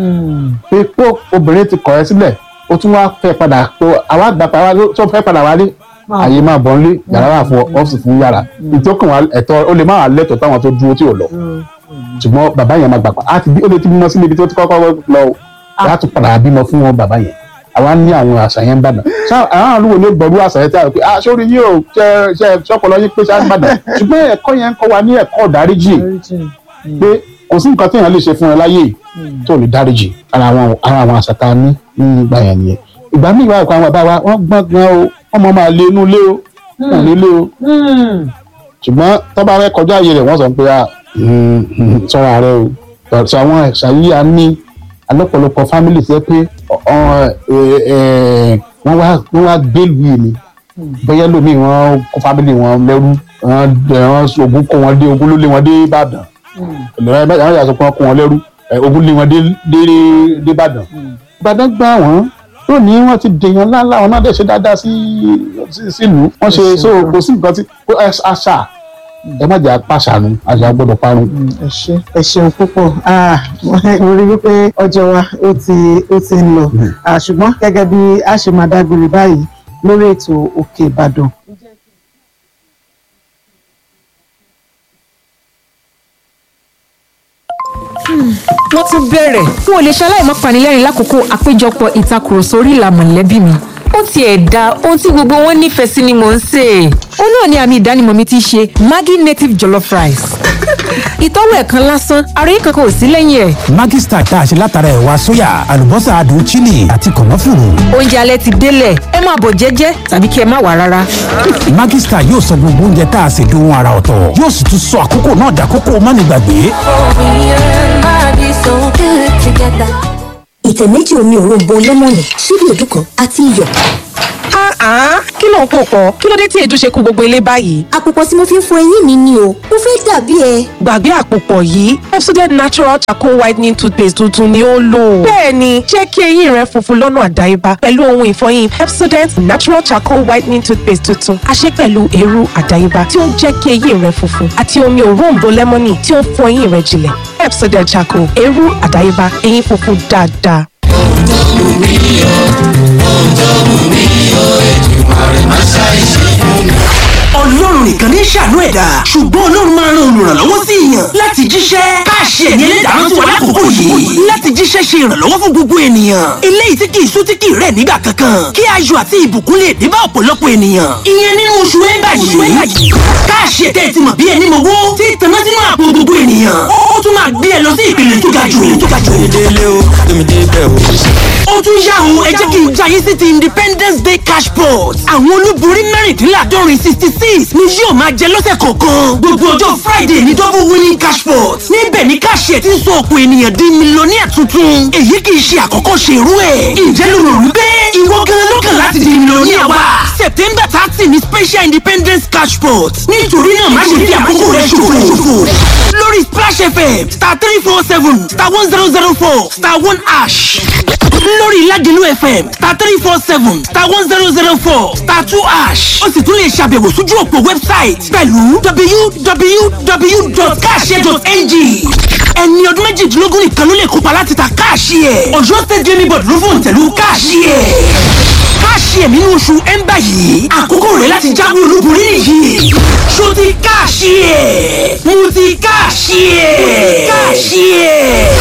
pé pé obìnrin ti kọ̀ ẹ́ sílẹ̀ ó tún wá fẹ́ padà pé àwa gbà pa àwa tó fẹ́ padà wálé àyè máa bọ̀ nílé yàrá wà fún ọ́fíìsì fún yàrá ìtókùn wa ẹ̀tọ́ ó lè má wà lẹ́tọ̀ọ́ táwọn tó dúró tí ò lọ ṣùgbọ́n bàbá yẹn máa gbà pa á ti bí ó lè ti bímọ síbi tó ti kọ́kọ́ lọ o á tún padà bímọ fún wọn bàbá yẹn àwa ní àwọn àṣà yẹn ń bàdàn ṣá àwọn àlùwò ní gbọ̀rú àṣà yẹn tí a rò pé ah sórí yìí ò ṣe ṣe ṣọpọlọ yín pé ṣá ń bàdàn ṣùgbọ́n ẹ̀kọ́ yẹn ń kọ́ wa ní ẹ̀kọ́ ìdáríjì pé kò sí nǹkan téèyàn lè ṣe fún ẹ láyé yìí tó lè dáríjì ara àwọn ara àwọn àṣà tá a ní ní ìgbà yẹn nìyẹn ìgbà míì wà àwọn bàbá wa wọ́n gbọ́n gan o wọ́n mọ̀ máa lé inú ilé o wọ́n ní ilé o ṣùgbọ́n tọ́ba rẹ kọjá ayé rẹ̀ wọ́n sọ pé ah sọ́ra rẹ o sọ àwọn àṣà yìí a ní alọ́pọ̀lọpọ̀ fámìlì tó yẹ pé wọ́n wá wọ́n wá gbélùú yìí ni bóyá lómi wọn kó fámìlì wọn lẹ́rú wọn ogun kó wọn dé ogun ló lé wọn dé Ìbàdàn ìlọrin ẹgbẹ́ àwọn yàtọ̀ pé wọ́n kó wọn lẹ́rú ogun lé wọn dé dé dé Ìbàdàn Ìbàdàn gbà wọ́n lónìí wọ́n ti dèèyàn ńláńlá wọn náà dẹ̀ ṣe dáadáa sí sílùú wọ́n ṣe so kò sí nǹkan tí àṣà ẹ má jẹ́ apàṣànù àṣà gbọ́dọ̀ parun. ẹ ṣé ẹ ṣeun púpọ̀ mo rí wípé ọjọ́ wa ó ti ó ti ń lọ Ah, ṣùgbọ́n gẹ́gẹ́ bí a ṣe máa dágbére báyìí lórí ètò Òkè Ìbàdàn. wọ́n tún bẹ̀rẹ̀ n ò lè ṣaláì má panilẹ́rìn lákòókò àpéjọpọ̀ ìtakùrọ̀sọ orí ìlà mọ̀lẹ́bí mi ó tiẹ̀ da ohun tí gbogbo wọn nífẹ̀ẹ́ sí ni mò ń sè é ó náà ni àmì ìdánimọ̀ mi ti ṣe Maggi native jollof rice ìtọ́wò ẹ̀kan lásán àròyé kankan ò sí lẹ́yìn ẹ̀ Maggi Star tá a ṣe látara ẹ̀wà sóyà àlùbọ́sà adùn chili àti kànáfùrù. oúnjẹ alẹ́ ti délẹ̀ ẹ máa bọ̀ jẹ́jẹ́ tàbí kí ẹ má wà rárá Maggi Star yóò sọ gbogbo oúnjẹ tá a ṣe dohun ara ọ̀tọ̀ yóò sì tún sọ àkókò náà dàkókò mánigbàgbé. ìtẹ̀ méjì omi òróǹbó lẹ́mọ̀nì ṣíbí èédú kan àti iyọ̀. kí ló ń pò pọ̀ kí ló dé tí èédú ṣe kú gbogbo ilé báyìí. àpòpọ̀ tí mo fi ń fọ eyín mi ni o mo fẹ́ dàbí ẹ. gbàgbé àpòpọ̀ yìí Pepsodent natural charcoal whitening toothpaste tuntun ni ó lò. bẹ́ẹ̀ni jẹ́ kí eyín rẹ funfun lọ́nà àdáyébá pẹ̀lú ohun ìfọyín Pepsodent natural charcoal whitening toothpaste tuntun a ṣe pẹ̀lú eérú àdáyébá tí ó ń jẹ́ kí eyín rẹ funfun àti omi òróǹbó lẹ́mọ́nì tí ó ń fọ eyín rẹ jinlẹ̀ Pepsodent charcoal eérú àdáyébá eyín funfun dáadáa. ọlọ́run nìkan ní ṣàánú ẹ̀dá ṣùgbọ́n ọlọ́run máa ran olùrànlọ́wọ́ sí èèyàn láti jíṣẹ́ káàṣì ẹ̀mí ẹlẹ́dàá tí wà lákòókò yìí láti jíṣẹ́ ṣe ìrànlọ́wọ́ fún gbogbo ènìyàn eléyìí tí kì í sú tí kì í rẹ̀ nígbà kankan kí ayọ̀ àti ìbùkún lè dé bá ọ̀pọ̀lọpọ̀ ènìyàn ìyẹn nínú oṣù ẹ̀ńbà yìí káàṣì ẹ̀tẹ́ ti mọ̀ bí ẹni mọ̀wó tí tanná sínú àpò gbogbo ènìyàn ó tún máa gbé ẹ lọ sí ìpele tó ga jù tó ga jù ó tún yá o ẹ jẹ́ kí n jayé sí ti independence day cash pot àwọn olúborí mẹ́rìndínláàdọ́rin sixty six ni yóò máa jẹ lọ́sẹ̀ kọ̀ọ̀kan gbogbo ọjọ́ friday ní double winning cash pot níbẹ̀ ni káṣíẹ̀ ti ń sọ ọ̀pọ̀ ènìyàn di mílíọ̀nìyà tuntun èyí kì í ṣe àkọ́kọ́ ṣe irú ẹ̀ ǹjẹ́ ló rò wípé ìwọ gan ló kàn láti di mílíọ̀nìyà wa september thirty ni special independence cash pot nítorí náà má ṣe fi àkókò rẹ ṣòfò lórí splash fm star three four seven star one zero zero four star one ash lórí Ládìlú FM star three four seven star one zero zero four star two ash ó sì tún lè ṣàbẹ̀wò sójú òpó wẹ́bsáìtì pẹ̀lú www.cash.ng ẹni ọdún méjìdínlógún nìkan ló lè kópa láti ta káàṣì ẹ̀ Ọ̀yọ́ state gaming board ló fòun tẹ̀lú káàṣì ẹ̀ káàṣì ẹ̀ nínú oṣù ẹ̀ńbà yìí àkókò rẹ̀ láti jáwé olúborí nìyí ṣó ti káàṣì ẹ̀ mo ti káàṣì ẹ̀ káàṣì ẹ̀.